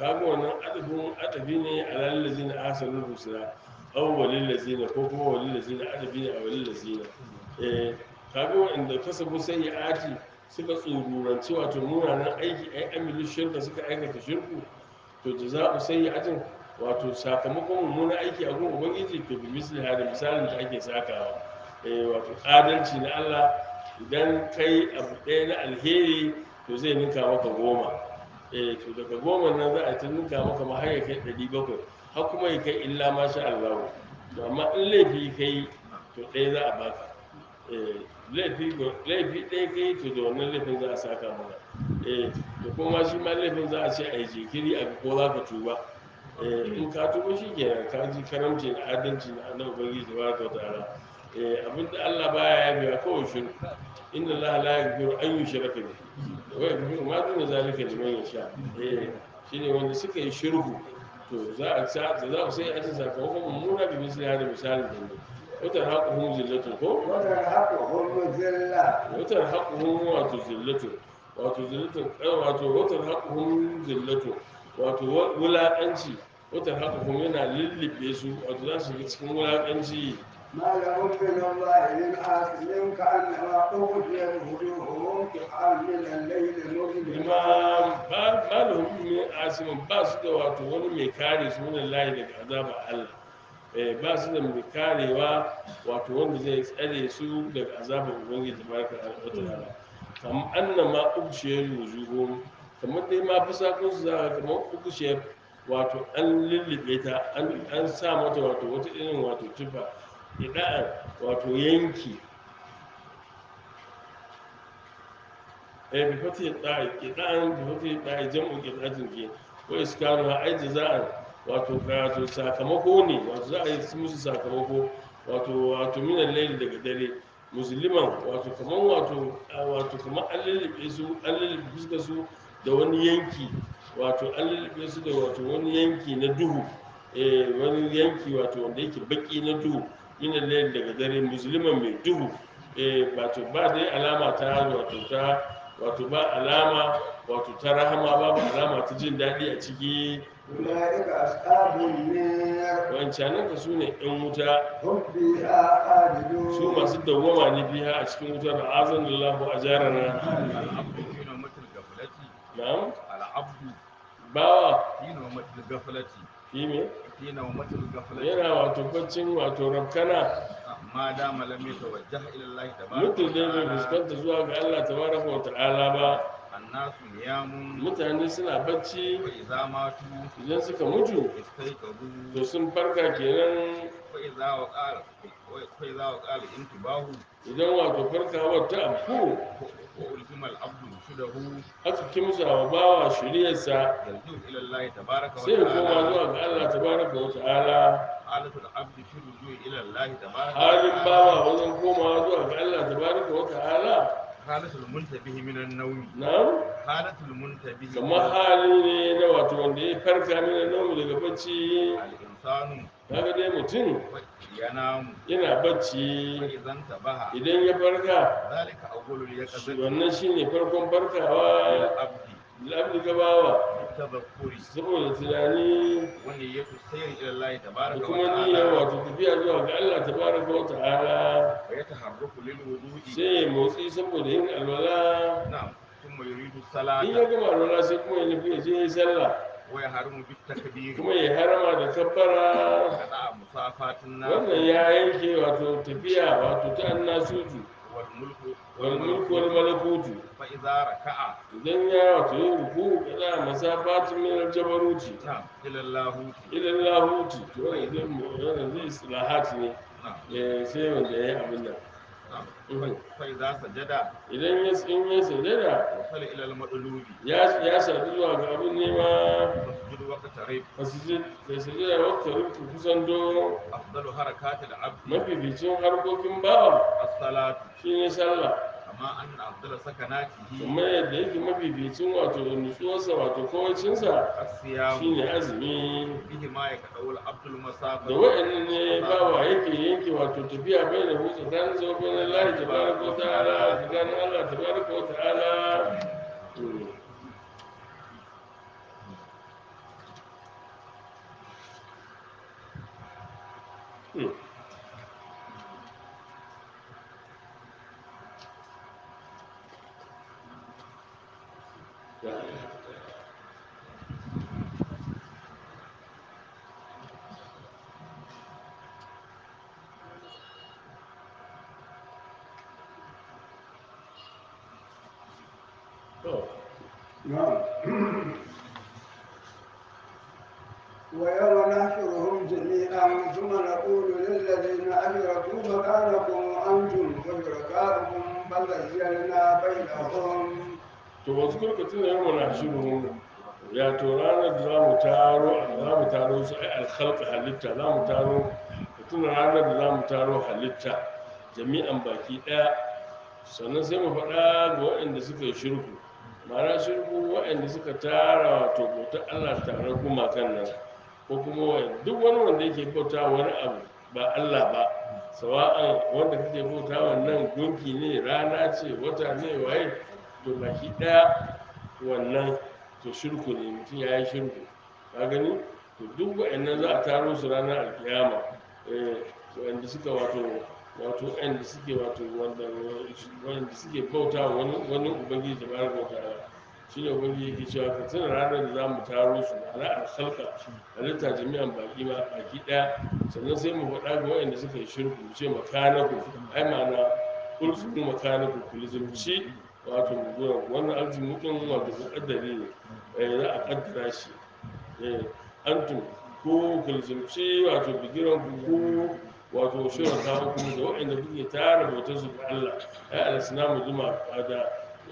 kaga wannan adabin adabi ne a lallazi na asalin rusula aw walil lazina ko kuma walil lazina adabi ne a walil lazina eh kaga wanda kasabu sayyi'ati suka tsururanci wato munanan aiki ai amilu shirka suka aikata shirku to jaza'u sayyi'atin wato sakamakon mummunan aiki a gun ubangiji to bi misli hada misalin da ake sakawa eh wato adalci na Allah idan kai abu ɗaya na alheri to zai ninka maka goma eh to daga goma nan za a ta ninka maka ma har ya kai ɗari bakwai har kuma ya kai illa ma sha Allah to amma in laifi kai to ɗaya za a baka eh laifi laifi ɗaya kai to da wannan laifin za a saka maka eh to kuma shi ma laifin za a ce a yi jikiri a ga ko za ka tuba eh in ka tuba shi kenan ka ji karamci da adalci na annabi ubangiji tabaraka wa ta'ala eh abinda Allah baya yabewa kawai shirku inna Allah la yaghfiru an yushraka bihi wa yaghfiru ma duna zalika liman yasha eh shine wanda suka yi shirku to za a sa za a sai a ci sakamakon mummuna bi misali hada misalin da ne wata haƙuhun zillatun ko وترهقهم ذلة wata haƙuhun wato zillatun wato zillatun wato wata haƙuhun zillatun wato wulaƙanci wata haƙuhun yana lullube su wato za su ga cikin wulaƙanci ما لهم من الله من عاصم كأنما أغشيت وجوههم قطعا من الليل مظلما imam ba ba da hukumin asimin ba su da wato wani mai kare su wani layi daga azaba Allah eh ba su da mai karewa wato wanda zai tsare su daga azabar ubangiji tabaraka wa ta'ala kam annama ubshiyar wujuhum kamar dai ma fi sakon su zaka kamar ubshiyar wato an lullube ta an an sa mata wato wata irin wato tufa ida'an wato yanki eh bi fati da'i idan bi fati da'i jam'u qidatin ke ko iskanu ha ai jaza'an wato wato sakamako ne wato za a yi musu sakamako wato wato minan layli daga dare musulman wato kaman wato wato kaman an lullube su an lullube fuskar su da wani yanki wato an lullube su da wato wani yanki na duhu eh wani yanki wato wanda yake baki na duhu minan layli daga dare musulman mai duhu eh wato ba dai alama ta wato ta wato ba alama wato ta rahama babu alama ta jin daɗi a ciki أولئك أصحاب النار wancanan ka su ne ɗan wuta هم فيها su خالدون masu dawwama ne biya a cikin wutar da azan lallahu a jarana العبد في نومة الغفلة na'am العبد bawa في نومة الغفلة shi ne في نومة الغفلة yana wato baccin wato rabkana ما دام لم يتوجه إلى الله تبارك mutum dai bai وتعالى fuskanta zuwa ga allah tabaraka wa ta'ala ba الناس نيام mutane suna bacci وإذا ماتوا idan suka mutu استيقظوا to sun farka kenan وإذا وقال وإذا وقال انتباه idan wato farkawar ta afku وألزم العبد رشده aka kimsa wa bawa shiriyarsa يرجو إلى الله تبارك sai ya koma وتعالى zuwa ga Allah tabaraka wa ta'ala حالة العبد في الرجوع إلى الله تبارك halin وتعالى bawa wajen komawa zuwa ga Allah tabaraka wa ta'ala حالة المنتبه من النوم na حالة المنتبه kamar hali ne na wato wanda ya farka mina namu daga bacci الإنسان kaga dai mutum ينام yana bacci فإذا انتبه idan ya farka ذلك أول اليقظة wannan shine farkon farkawa للعبد labdi gabawa بالتذكر saboda tunani ونية السير إلى الله da تبارك kuma niyyar وتعالى wato tafiya zuwa ga Allah tabaraka wa ta'ala ويتحرك للوضوء sai ya motsi saboda yin alwala نعم ثم يريد in ya الصلاة gama alwala sai kuma ya nufi ya je ya yi sallah ويحرم بالتكبير kuma ya harama da kabbara قطع مسافات الناس wannan ya yanke wato tafiya wato ta annasutu والملك wal mulku wal malakutu فإذا ركع idan ya wato yin ruku kaza masafatin min al jabaruti نعم إلى اللاهوت ila lahuti to wannan zai mu wannan zai islahat ne نعم eh sai wanda yayi abin nan نعم Mhm. فإذا سجد idan ya in ya sajada وصل إلى المطلوب ya ya sadu zuwa ga abin nema فاسجد واقترب masjid da sajada wakta ruku kusan do أفضل حركات العبد mafificin harkokin bawa الصلاة shine sallah كما أن أفضل سكناته kuma yadda yake mafificin wato nutsuwarsa wato kawacinsa الصيام shine azumi به ما يقطع العبد da المسافة wa'annan ne bawa yake yanke wato tafiya bai da hutu tsakanin zuwa bai na lahi tabaraka wa ta'ala tsakanin Allah tabaraka wa ta'ala Mm. Hmm. Ya. To, نعم ويوم نحشرهم جميعا ثم نقول للذين أشركوا مكانكم أنتم وشركاؤكم فزيلنا بينهم to wasu kurkatun da yamma na shirin ya to ranar da za mu taro za mu taro su ai alkhalqa halitta za mu taro ka tuna ranar da za mu taro halitta jami'an baki daya sannan sai mu faɗa ga waɗanda suka yi shirku ma'ana shirku waɗanda suka tara wato bautar allah tare gumakan nan ko kuma wa- duk wani wanda yake bauta wani abu ba allah ba sawa'an wanda kake bauta wannan gunki ne rana ce wata ne waye to baki daya wannan to shirku ne mutum ya yi shirku ka gani to duk wa'annan za a taro su ranar alkiyama eh wanda suka wato wato wa'anda suke wato wanda wanda suke bauta wa wani wani ubangiji da bayar bauta shi ne ubangiji yake cewa ka tuna ranar da za mu taro su ma'ana alkhalqa halitta jami'an baki ma baki daya sannan sai mu faɗa ga wa'anda suka yi shirku mu ce makanaku ai ma'ana kulsu makanaku kulzumci wato muguran wannan arzikin din wato muƙaddari ne eh, za a kaddara shi eh, antum ko kulzumci wato bigiran ku ko wato shirin kawo kuma da waɗanda kuke tara bautar su ga Allah ai al-islamu juma da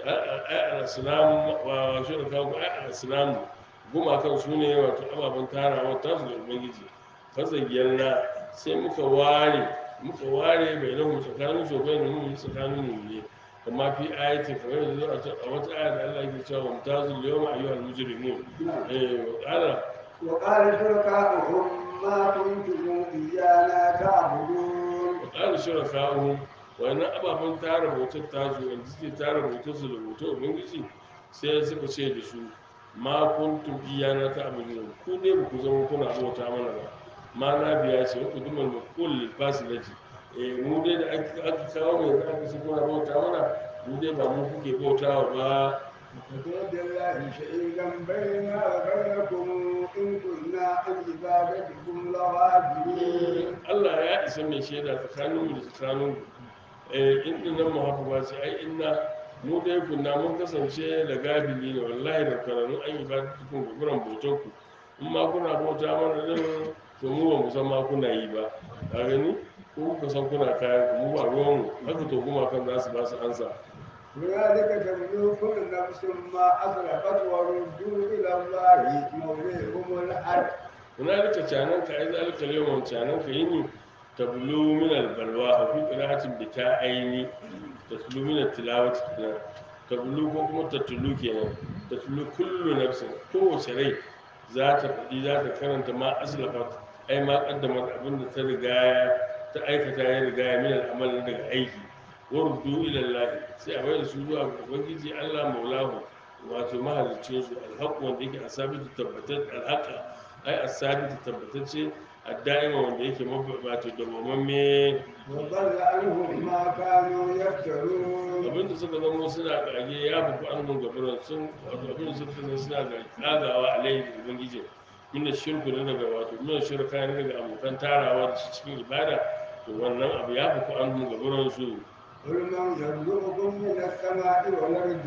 ai al-islamu wa shirin kawo ai al-islamu gumakan su ne wato ababen tarawa ta su da ubangiji fazayyarna sai muka ware muka ware bai nan tsakanin su bai nan mu tsakanin mu ne amma fi ayatin kamar yanzu a ta- a wata aya da Allah yake cewa mumtazul yawma ayyuhal mujrimun eh wa qala وقال شركاؤهم ما كنتم إيانا تعبدون wa qala shuraka'uhum wannan ababen tara bautar tasu wanda suke tara bautar su da bautar ubangiji sai suka ce da su ma kuntum iyana ta abudun ku dai ba ku zama kuna bauta mana ba ma na biya ce ku dumar mu kulli fasilati eh mu dai da aka aka kawo mu yanzu aka ce kuna bauta mana mu dai ba mu kuke bautawa ba وكفى بالله شهيدا بيننا وبينكم إن كنا عن عبادتكم لغافلين Allah ya isa mai shaida tsakanin mu da tsakanin ku eh inda nan mu hafu ba sai ai inna mu dai kunna mun kasance da gabili ne wallahi da karanu an yi ba tukun guguran bautar ku in ma kuna bauta mana din to mu ba mu san ma kuna yi ba ka gani ko kuka san kuna kayan ku mu ba ruwan mu haka to kuma kan za su ba su ansa هنالك تبلو كل نفس ما أسرفت وردوا إلى الله مولاهم الحق hunalika canan ka ai zalika yawan canan ka yini tablu min albalwa a fi qira'atin bi ta aini tatlu min tilawati kenan tablu ko kuma tatlu kenan tatlu kullu nafsin kowace rai za ta faɗi za ta karanta ma aslafat ai ma kaddamar abin da ta riga ta aikata ya riga ya min al'amal daga aiki wardu ila Allah sai a bayar su zuwa ga ubangiji Allah maulahu wato mahalicin su alhaq wanda yake asabitu tabbatar alhaqa ai asabitu tabbatacce adda'ima wanda yake wato dawwamamme وضل عنهم ما كانوا يفترون abinda suka zama suna kage ya buku an mun gabaran sun wato abinda suka zama suna ga kagawa alaihi da ubangiji min shirku ne daga wato min shirka ne daga abokan tarawa da shi cikin ibada to wannan abu ya buku an mun gabaran su قل من يرزقكم من السماء والأرض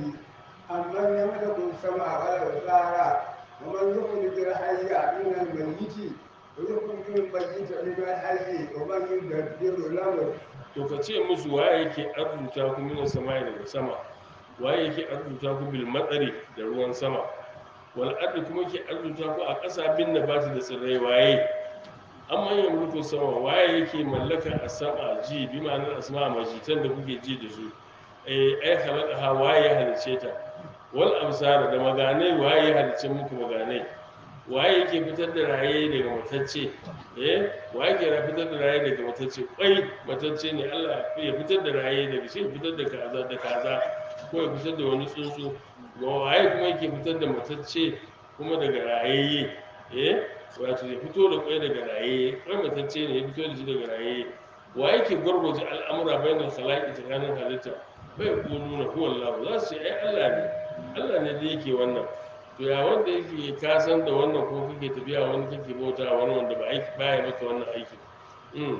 أمن يملك السماء والأبصار ومن يخرج الحي من الميت ويخرج الميت من الحي ومن يدبر الأمر to ka ce musu waye yake arzuta ku min samai daga sama waye yake arzuta ku bil matsari da ruwan sama wal ardi kuma yake arzuta ku a ƙasa bin nabati da tsirrai waye amma yin mulku sama waye yake mallaka a sama ji bi ma'anar asma majitan da kuke ji da su eh ai halaka ha waye ya halice ta wal absar da maganai waye ya halice muku maganai waye yake fitar da raye daga matacce eh waye ke fitar da raye daga matacce kwai matacce ne Allah ya fitar da raye daga shi ya fitar da kaza da kaza ko ya fitar da wani tsuntsu ga waye kuma yake fitar da matacce kuma daga rayayye eh wato ya fito da kwai daga raye kwai matacce ne ya fito da shi daga raye wa yake gwargwaje al'amura bayan da salaki tsakanin halitta bai kulu na huwa Allah za su ce ai Allah ne Allah ne da yake wannan to ya wanda yake ka san da wannan ko kake tafiya wani kake bauta wani wanda ba aiki baya maka wannan aikin mm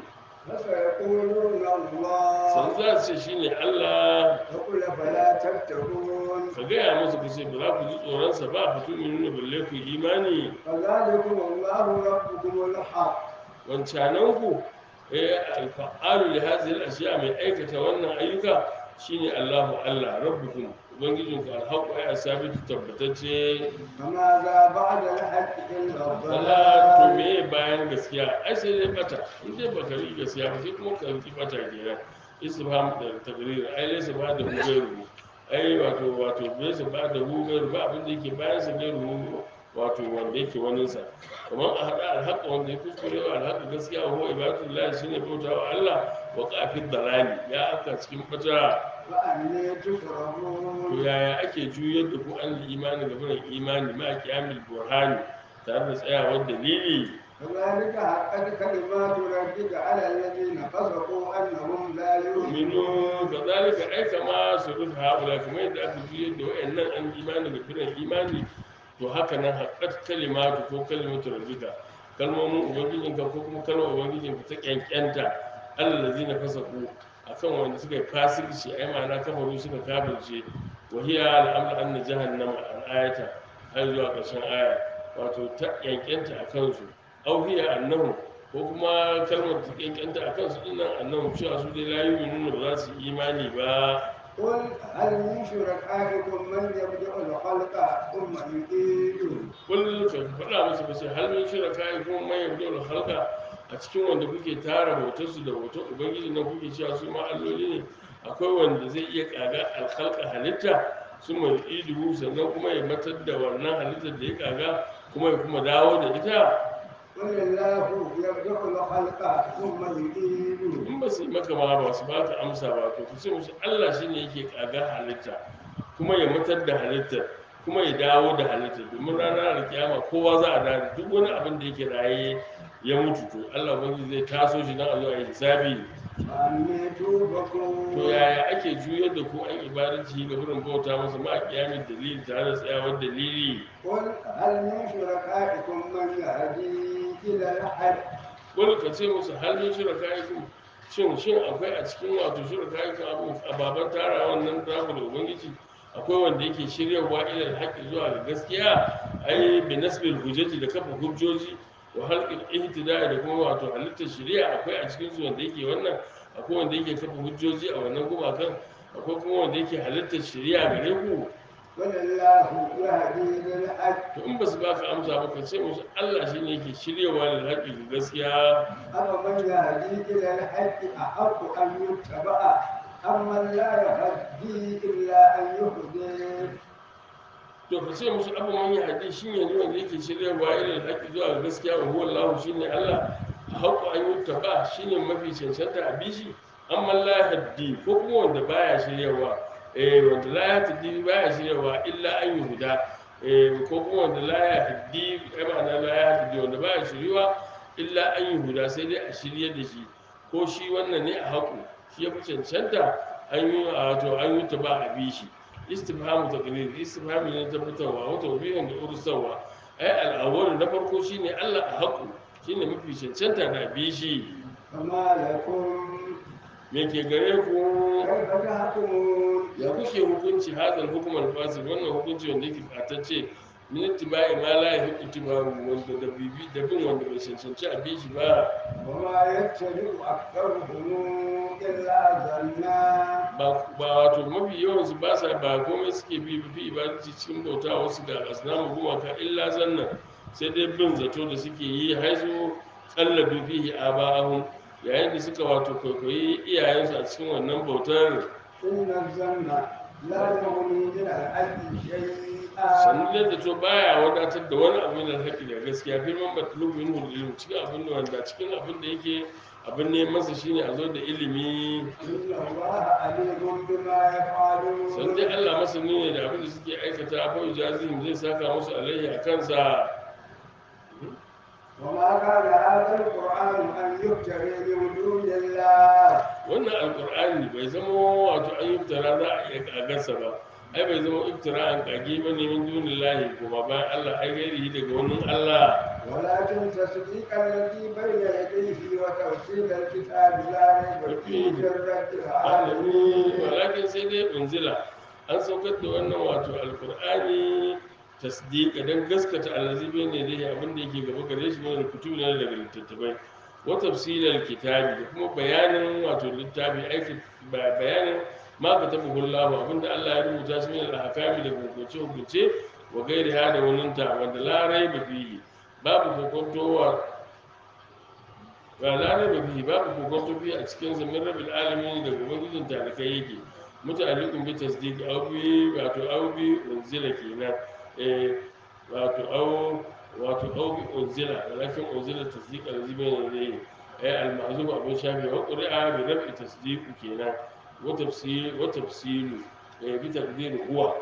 فسيقولون san الله za su ce shine Allah فقل فلا تتقون ka gaya musu ku ce ba za ku ji tsoronsa ba fatu mai nuna balle ku yi imani فذلكم الله ربكم الحق wancananku eh alfa'alu li hadhihi al-ashya mai aikata wannan ayyuka shine Allahu Allah rabbukum ubangijinku alhaqu ay asabitu tabbatacce فماذا بعد الحق إلا Allah to الضلال me bayan gaskiya ai sai dai bata in dai baka yi gaskiya ba sai kuma ka yi bata kenan istifham da taqrir ai laysa ba da hugairu ai wato wato laysa ba da hugairu ba abin da yake bayan sa gairu wato wanda yake wani sa kamar a hada alhaqa wanda ya kuskure wa alhaqa gaskiya wa huwa ibadullah shine bautawa Allah wa qafid dalali ya aka cikin bata فأني to تكرهون yaya ake juyar da ku an imani ga burin imani ma kiyamil burhani tare da tsayawar dalili كذلك حقت كلمات ربك على الذين فسقوا أنهم لا يؤمنون minu kazalika ai kama su rufe haɓula kamar yadda aka juyar da wayannan an imani ga burin imani to haka nan haƙƙat kalimatu ko kalimatu rabbika kalmomin ubangijinka ko kuma kalmar ubangijinka ta ƙyanƙyanta allazi na fasa ku akan wanda suka yi fasirci ai ma'ana kafaru suka kafirce wahiya al'amru anna jahannama al'ayata har zuwa ƙarshen aya wato ta ƙyanƙyanta a kansu au hiya annahu ko kuma kalmar ta ƙyanƙyanta a kansu dinnan annahu cewa su dai la yu'minuna ba za su yi imani ba قل هل من شركائكم من يبدأ الخلق ثم يعيده kullum ka faɗa musu ba sai hal min shirka kai kuma mai yabdo da halka a cikin wanda kuke tara bautar su da bautar ubangiji na kuke cewa su ma alloli ne akwai wanda zai iya kaga alkhalqa halitta su mai idu sannan kuma ya matar da wannan halittar da ya kaga kuma ya kuma dawo da ita قل الله يبدأ الخلق ثم يعيده in ba su yi maka ma ba su baka amsa ba to ku ce musu Allah shine yake kaga halitta kuma ya matar da halittar kuma ya dawo da halittar domin ranar da kiyama kowa za a dawo duk wani abin da yake raye ya mutu to Allah ubangiji zai taso shi dan a zo a yi hisabi فأني توبكون to yaya ake juyar da ku an ibadanci ga wurin bauta masa ma kiyamin dalili tare da tsayawar dalili قل هل من شركائكم من يهدي إلى الحق wani ka ce musu hal min shirka yakum shin shin akwai a cikin wato shirka yakum abu ababan tara wannan naku da ubangiji akwai wanda yake shiryarwa ilal haqqi zuwa ga gaskiya ai bi nasbil hujjati da kafa hujjoji wa halqil ihtida'i da kuma wato halittar shari'a akwai a cikin su wanda yake wannan akwai wanda yake kafa hujjoji a wannan gumakan akwai kuma wanda yake halittar shari'a gare ku ولله يهدي للحق to in ba su baka amsa ba ka ce musu Allah shine yake shiryawa da haƙƙi ga gaskiya أفمن يهدي إلى الحق أحق أن يتبع أمن لا يهدي إلا أن يهدي to ka ce musu abu man yahdi shi ne ne wanda yake shiryarwa irin haƙƙi zuwa ga gaskiya wa huwa Allah shine Allah haƙƙo an yi taba shine mafi cancanta a bishi amma la yahdi ko kuma wanda baya shiryarwa eh wanda la yahdi baya shiryarwa illa an yi huda eh ko kuma wanda la yahdi ai ma'ana la yahdi wanda baya shiryarwa illa an yi huda sai dai a shirye da shi ko shi wannan ne a haƙu shi ya fi cancanta an yi wato an yi taba a bishi istifhamu taqrir istifhami ne tabbatarwa wa tawbihin da ursawa ai al'awwal na farko shine Allah a haƙu shine mafi cancanta da bi shi فما لكم me ke gare ku كيف تحكمون ya kuke hukunci hadal hukumar fasil wannan hukunci wanda yake fatacce min ittiba'i ma la yahiqu tibaru wanda da bibi da bin wanda bai cancanci a bi shi ba وما يتبع أكثرهم إلا ظنا ba ba wato mafi yawan su ba sa ba komai suke bi bi ibadati cikin bauta wasu ga asnamu gumaka illa zanna sai dai bin zato da suke yi haizu kalladu fihi aba'ahum yayin da suka wato kwaikwayi iyayensu a cikin wannan bautar إن الظن لا يغني من الحق شيئا sannan da to baya wadatar da wani abu da haƙi da gaskiya fi man batlu min hulil cikin abin da wanda cikin abin da yake abin ne masa shine a zo da ilimi إن الله عليم بما san يفعلون dai Allah masani ne da abin da suke aikata fa jazim zai saka musu alaihi a kansa وما كان هذا القرآن أن يفتري من دون الله wannan alkur'ani bai zama wato an yi iftira za a iya kagarsa ba ai bai zama iftira an kage ba ne min dunin lahi kuma bayan allah ai gairi daga wani allah ولكن تصديق الذي بين يديه وتفصيل الكتاب لا ريب فيه من رب alami العالمين walakin sai dai unzila an saukar da wannan wato alkur'ani tasdiqa dan gaskata allazi bai ne dai abin da yake gaba gare shi ne kutubi ne daga littattafai wa tafsilal kitabi da kuma bayanin wato littafi aiki ba- bayanin ma ka taɓa hullahu abinda Allah ya rubuta shi ne al-hakami da hukunce hukunce wa gairi ha da wannan ta wanda la raiba fihi babu kokontowa ba larai ba fi babu kokonto fi a cikin zamin rabin alamin da ubangijin talikai yake mutalikun bi tasdiq aw bi wato aw bi unzila kenan eh wato aw wato aw bi unzila walakin unzila tasdiq allazi bayna yadayhi eh al ma'zuf abun shafi wa qur'a bi rab'i tasdiq kenan wa tafsir wa tafsilu eh bi taqdir huwa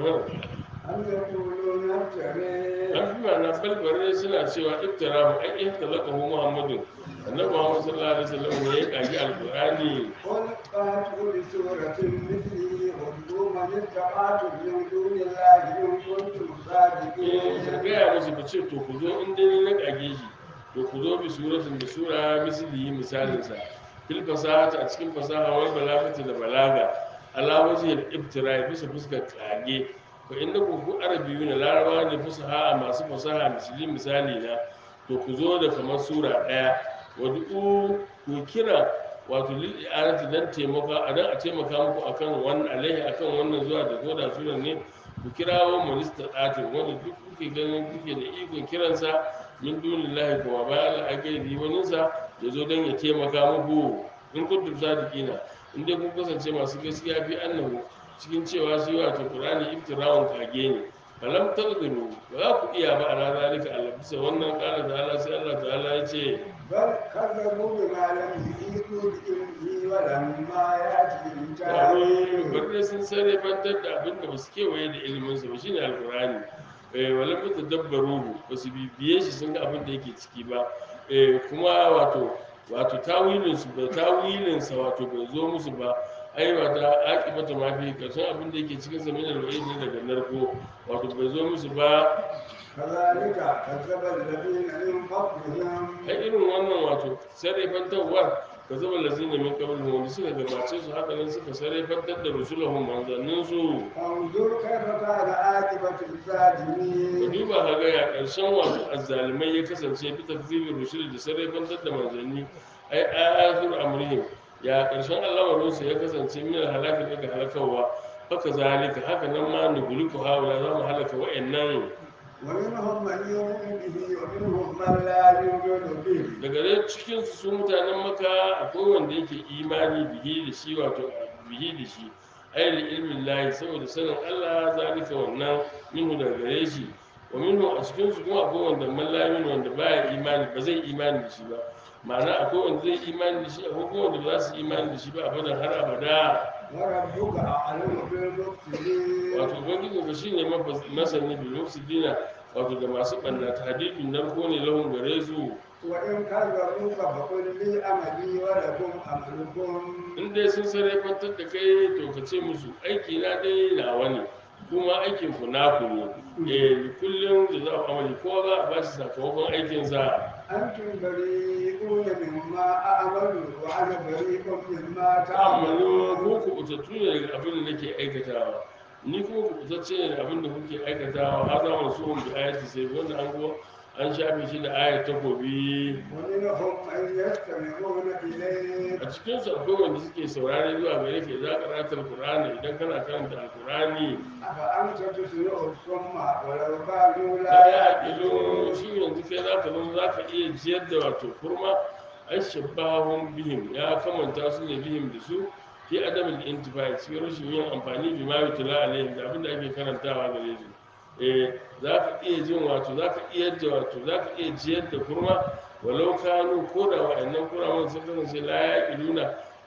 أم يقولون افتريه an fi ma'ana balbarai suna cewa iftirahu an yi talakahu muhammadu annabi muhammad sallallahu alaihi wasallam ne ya kagi alqur'ani قل فاتوا بسورة مثله وادعوا من استطعتم من دون الله إن كنتم eh صادقين gaya musu ku ce to ku zo in dai na kage shi to ku zo bi suratin da sura mislihi misalinsa fil fasahati a cikin fasaha wal balagati da balaga ala wajhil ibtira bisa fuskar kage fa innakum ku arabiyuna larabawa ne fasaha masu fasaha misli misali na to ku zo da kamar sura daya wad'u ku kira wato lil i'anati dan taimaka a dan a taimaka muku akan wannan alaihi akan wannan zuwa da goda sunan ne ku kirawo minista ɗatin wanda duk kuke ganin kuke da ikon kiransa min dunin lahi kuma bayan Allah a gairi waninsa ya zo don ya taimaka muku in kuntum sadiqina in dai kun kasance masu gaskiya fi annahu cikin cewa shi wato qur'ani iftirawun kage ne falam taqdiru ba za ku iya ba a ranar zalika Allah bisa wannan kala da Allah sai Allah ta'ala ya ce بل كذبوا بما لم يحيطوا بعلمه ولما يأتهم taro تأويله bari sun sarrafantar da abin da ba su kewaye da iliminsa ba shine alkurani eh wala mutu dabbaruhu ba su bibiye shi sun ga abin da yake ciki ba eh kuma wato wato tawilin su ba tawilin sa wato bai zo musu ba ai wata aqibata ma fi karshen abin da yake cikin zamanin alwa'id ne daga narko wato bai zo musu ba كذلك كذب الذين من قبلهم ai irin wannan wato sarrafantarwar ka zama lazina min qablihim wanda suka gabace su haka nan suka sarrafantar da rusulahum manzannin su انظر كيف كان عاقبة ka الظالمين duba ka ga ya ƙarshen wato azzalimai ya kasance bi takzibin rusul da sarrafantar da manzanni ai ayatul amrihim ya ƙarshen al'amarinsu ya kasance min halaka daga halakawa haka zalika haka nan ma nuguliku haula za mu halaka wa'annan ومنهم من يؤمن به ومنهم من لا يؤمن به daga dai cikin su mutanen maka akwai wanda yake imani bihi da shi wato bihi da shi ai da ilmin lahi saboda sanin Allah zalika wannan minhu daga gare shi wa minhu a cikin su kuma akwai wanda man la yu'minu wanda baya imani ba zai imani da shi ba ma'ana akwai wanda zai imani da shi akwai kuma wanda ba za su imani da shi ba abadan har abada وربك أعلم بالمفسدين wato ubangiji ka shine mafas- masani bil mufsidina wato da masu ɓanna tahdidun narko ne lahun gare su وإن كذبوك فقل لي أملي ولكم أملكم in dai sun sarrafantar da kai to ka ce musu aiki na dai nawa ne kuma aikin ku naku ne eh kullum da za a amali kowa za a ba shi sakamakon aikinsa أنتم بريئون مما أعمل وأنا بريء مما ta'amalu ko تعملون ku kutattu ne daga abin da nake aikatawa ni kuma ku kutacce ne da abin da kuke aikatawa har za mu so mu bi ayati sai wanda an go an shafe shi da ayat takobi ومنهم من يستمعون إليك a cikin su akwai wanda suke saurare zuwa gare ka za ka ratar qur'ani idan kana karanta alqur'ani أفأنت تسمع الصم ولو كانوا la لا ya ƙilo يعقلون shi yanzu kai za ka zama za ka iya jiyar da wato kurma ai shabbahun bihim ya kamanta su ne bihim da su fi adamin intifai cikin rashin yin amfani bi ma yutula alaihim da abin da ake karantawa gare su eh za ka iya jin wato za ka iya da wato za ka iya jiyar da kurma walau kanu ko da wa'annan kuraman sun kasance la ya ƙiluna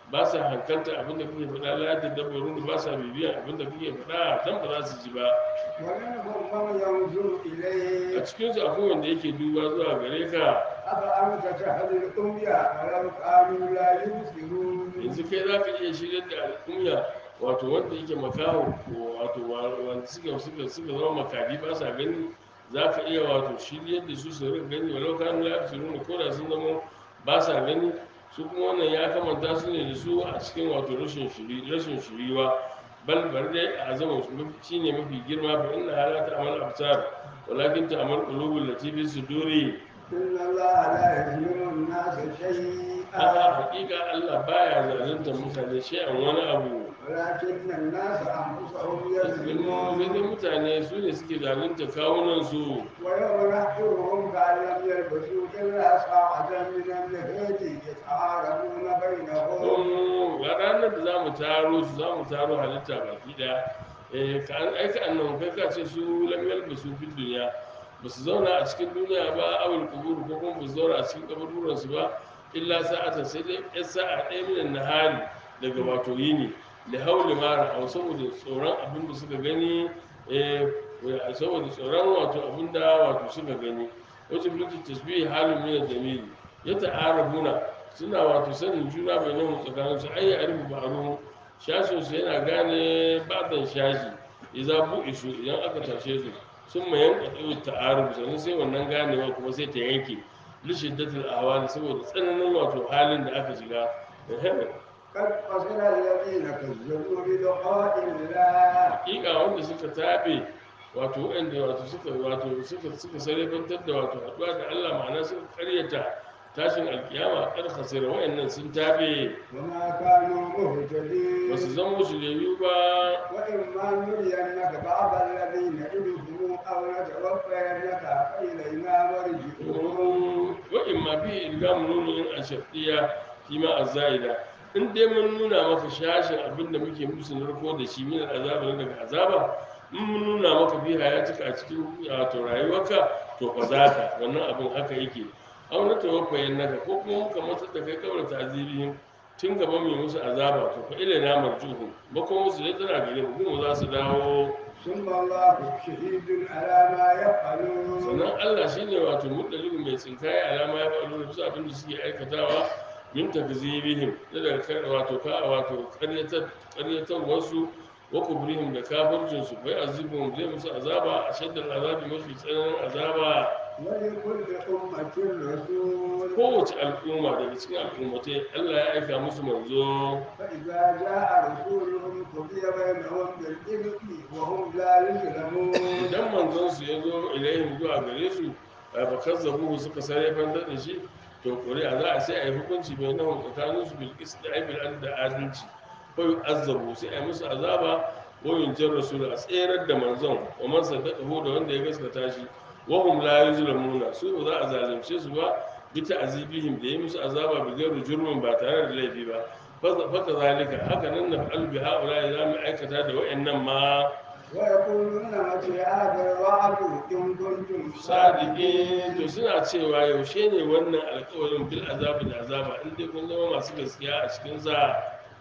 ba sa hankalta abinda kake faɗa la yadda dabbarun ba sa bibiyan abinda kake faɗa dan ba za su ji ba ومنهم من ينظر a إليك cikinsu akwai wanda yake duba zuwa gare ka أفأنت تهدي الأمي ولو كانوا لا يبصرون yanzu kai za ka iya shirya da al'umma wato wanda yake makaho ko wato wa- wanda suka suka suka zama makadi ba sa gani za ka iya wato shiryar da su su rika gani walau kanu la su nuna ko da sun zama ba sa gani su kuma wannan ya kamanta su ne da su a cikin wato rashin shiri rashin shiriwa bal bar dai a zama su mafi shine mafi girma fa inna halata amal absar walakin ta amal qulubul lati fi suduri إن الله لا يظلم الناس a شيئا hakika Allah baya zalunta mutane shay'an wani abu ولكن الناس أنفسهم Yanzu sai dai يظلمون mutane su ne suke zalunta kawunansu ويوم نحشرهم كأن لم يلبثوا إلا ساعة من الليل يتعارفون بينهم don ga ranar da za mu taro su za mu taro halitta baki daya eh ka an aika annan kai ka ce su lamiyar ba su fi duniya ba su zauna a cikin duniya ba awul kuburu ko kuma ba su zauna a cikin kaburburan su ba illa sa'ata sai dai yan sa'a ɗaya minan nahari daga wato yini da hauli mara a saboda tsoron abin da suka gani eh saboda tsoron wato abin da wato suka gani wacce mulki tasbihi halin min jamili ya ta'arabuna suna wato sanin juna bai nan tsakanin su ayi arifu ba'aru shashin su yana gane ba'dan shashi idza bu'isu idan aka tashe su sun mayan qadu ta'aruf sannan sai wannan ganewa kuma sai ta yanke li shiddatil ahwali saboda tsananin wato halin da aka shiga قد خسر الذين كذبوا بلقاء الله hakika wanda suka tabe wato wanda wato suka wato suka suka sarrafantar da wato haɗuwa da Allah ma'ana suka karyata tashin alkiyama kar khasira wayannan sun tabe وما كانوا ba su مهتدين zama shiryayu ba وإما نرينك بعض الذين نعدهم أو نتوفينك فإلينا مرجعهم wa'in ma bi ilgamu nunin a shafiya shi ma a za'ida in dai mun nuna maka shashin abin da muke musu narko da shi min azaba na daga azaba in mun nuna maka bi hayatika a cikin wato rayuwarka to fa za ka wannan abin haka yake au na tawaffayin naka ko kuma muka matar da kai kawai ta'azibihim tun gaba mai musu azaba to fa ila na marjuhu makon musu dai tana gare mu kuma za su dawo ثم الله شهيد على ما يفعلون sannan Allah shi ne wato muɗalibu mai tsinkaya alama ya faɗo da bisa abin da suke aikatawa min takzibihim da daga kan wato ka wato ƙaryatar ƙaryatar wasu wa kubrihim da kafircin su bai azibun zai musu azaba a shaddar azabi mafi tsananin azaba ولكل أمة رسول kowace al'umma daga cikin al'ummatai Allah ya aika musu manzo فإذا جاء رسولهم قضي بينهم بالقسط وهم لا يظلمون idan manzon su ya zo ilayhim zuwa gare su a bakar zabuhu suka sare fantar da shi to ƙuri'a za a sai a yi hukunci mai nahu tsakanin su bil da aibil an da adalci ko yi azzabu sai a yi musu azaba ko yin jar rasul a tserar da manzon wa man saddaqahu da wanda ya gaskata shi wa hum la yuzlamuna su ba za a zalunce su ba bi ta'zibihim da yi musu azaba bi gairu jurmin ba tare da laifi ba faka zalika haka nan na fa'al bi ha'ula za mu aikata da wa'annan ma ويقولون متى هذا الوعد إن كنتم sadiqin to صادقين suna cewa yaushe ne wannan alƙawarin bil azabi da azaba in dai kun zama masu gaskiya a cikin sa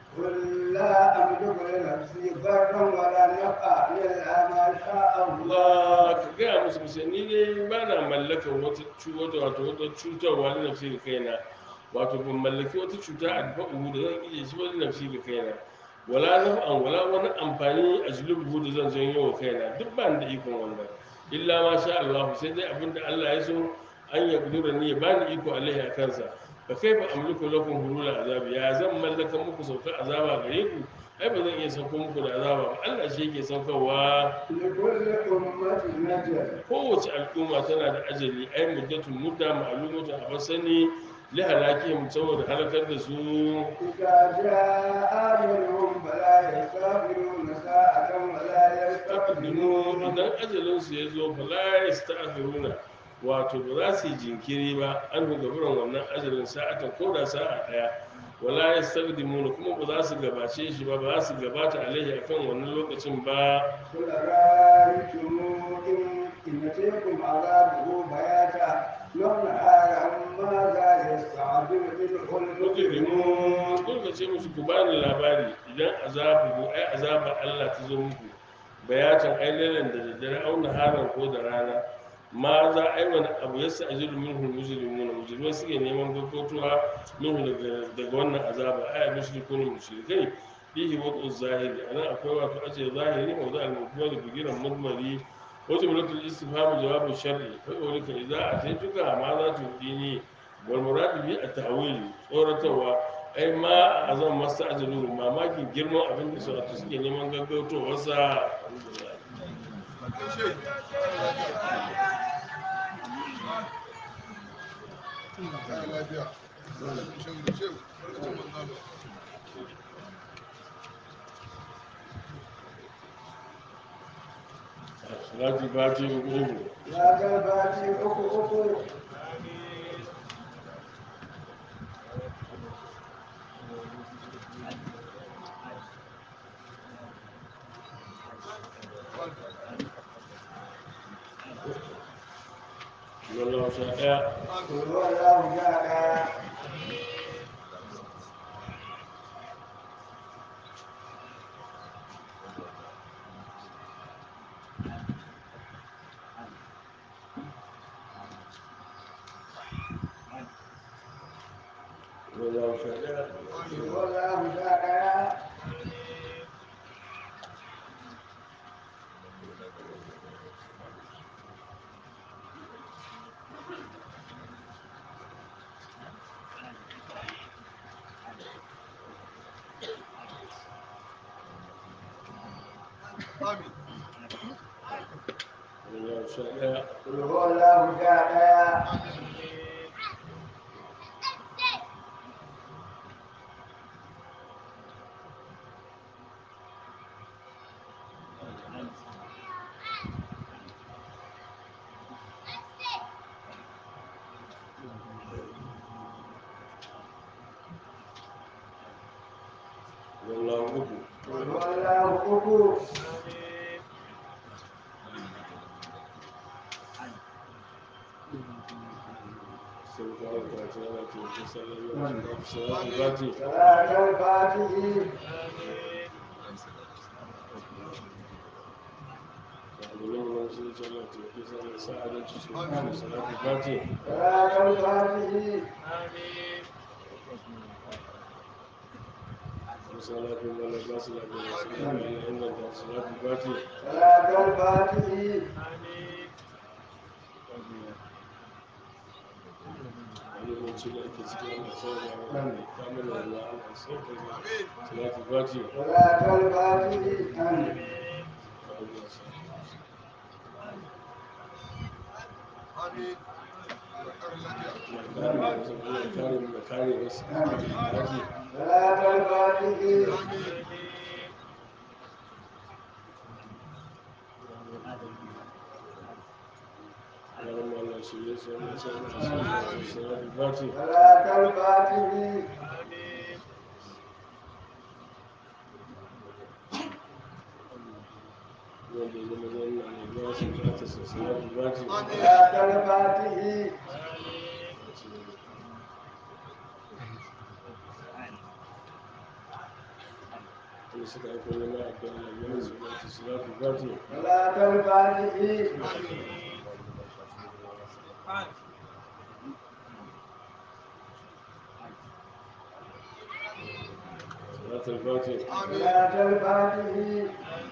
قل لا أملك لنفسي ضرا ولا نفعا إلا ما شاء الله Allah ka gaya musu kusa ni dai ba na mallakar wata cuta wato wata cutarwa da nafsi ga kaina wato ban mallaki wata cuta a dafa'uhu da zan iya shi wani nafsi ga kaina wala naf'an wala wani amfani a julubuhu da zan janyo wa kaina duk ba ni da ikon wannan illa ma sha Allah sai dai abinda Allah ya so an ya kudura ni ya bani iko alaihi a kansa fa kaifa amliku lakum hulula azabi ya zan mallaka muku saukar azaba gare ku ai ba zan iya sauko muku da azaba ba Allah shi yake saukarwa لكل أمة نجل kowace al'umma tana da ajali ai muddatun mudda ma'lumatun a basani li halakihim saboda halakar da su إذا جاء أجلهم فلا يستغفرون ساعة ولا taqaddimu يستقدمون idan ajalin su yazo fala yasta'khiruna wato ba za su yi jinkiri ba an ga gaburan wannan ajalin sa'atan ko da sa'a daya wala yastaqdimuna kuma ba za su gabace shi ba ba za su gabata alaihi akan wannan lokacin ba قل رأيتم إن إن أتيكم عذابه بياتا نهارا ماذا يستعجل منه المجرمون mujrimun kun ka ce musu ku bani labari idan azabu ai azabar Allah ta zo muku bayatan ai lailan da daddare auna haran ko da rana ma za a yi wani abu ya sa'ajiru minhu mujrimuna mujrimai suke neman gaggautuwa minhu daga daga wannan azaba ai mushrikun mushrikai fihi wadu zahiri anan akwai wato aje zahiri wa za al-mubbar bigiran mudmari wa jumlatul istifham jawabu shar'i fa qawlika idza ataytuka ma za tudini wal murad bi at-ta'wil tsoratarwa ai ma azam masta'jilu mamakin girman abin da su suke neman gaggautowa sa alhamdulillah salati fati uku يا جباتي أكو أكو wallahu sha daya قل هو الله جاء wallahu sha daya قل هو الله جاء wallahu sha daya قل هو الله جاء wallahu uku قل هو الله أكو sai ka aika ta yana ke kusa da yawa salati fati صلاة الفاتحة Alhamdulillah shi ce Allah ta yi sa sa'adanci su salati fati صلاة الفاتحة misala fi mana ba su lafiya su kan yi inganta salati fati صلاة الفاتحة alimanci da ake cikin ana sauya wa kamar da ruwa ana sauya salati fati صلاة الفاتحة آمين kare mu da kare wasu fati صلاة الفاتحة yaran mu Allah shi ya sai mu sai mu sai salati fati صلاة الفاتحة wanda ya zama zan na ya su ta ta salati fati صلاة الفاتحة wanda suka aiko nema addu'a na yana su ta salati fati صلاة الفاتحة salati fati صلاة الفاتحة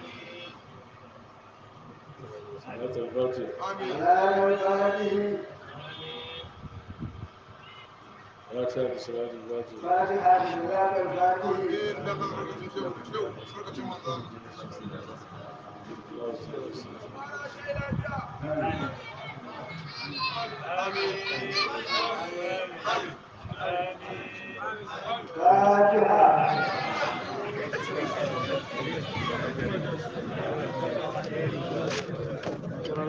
salati fati صلاة الفاتحة fatiha da salati fati فاتحة صلاة الفاتحة Allah su ya sai فاتحة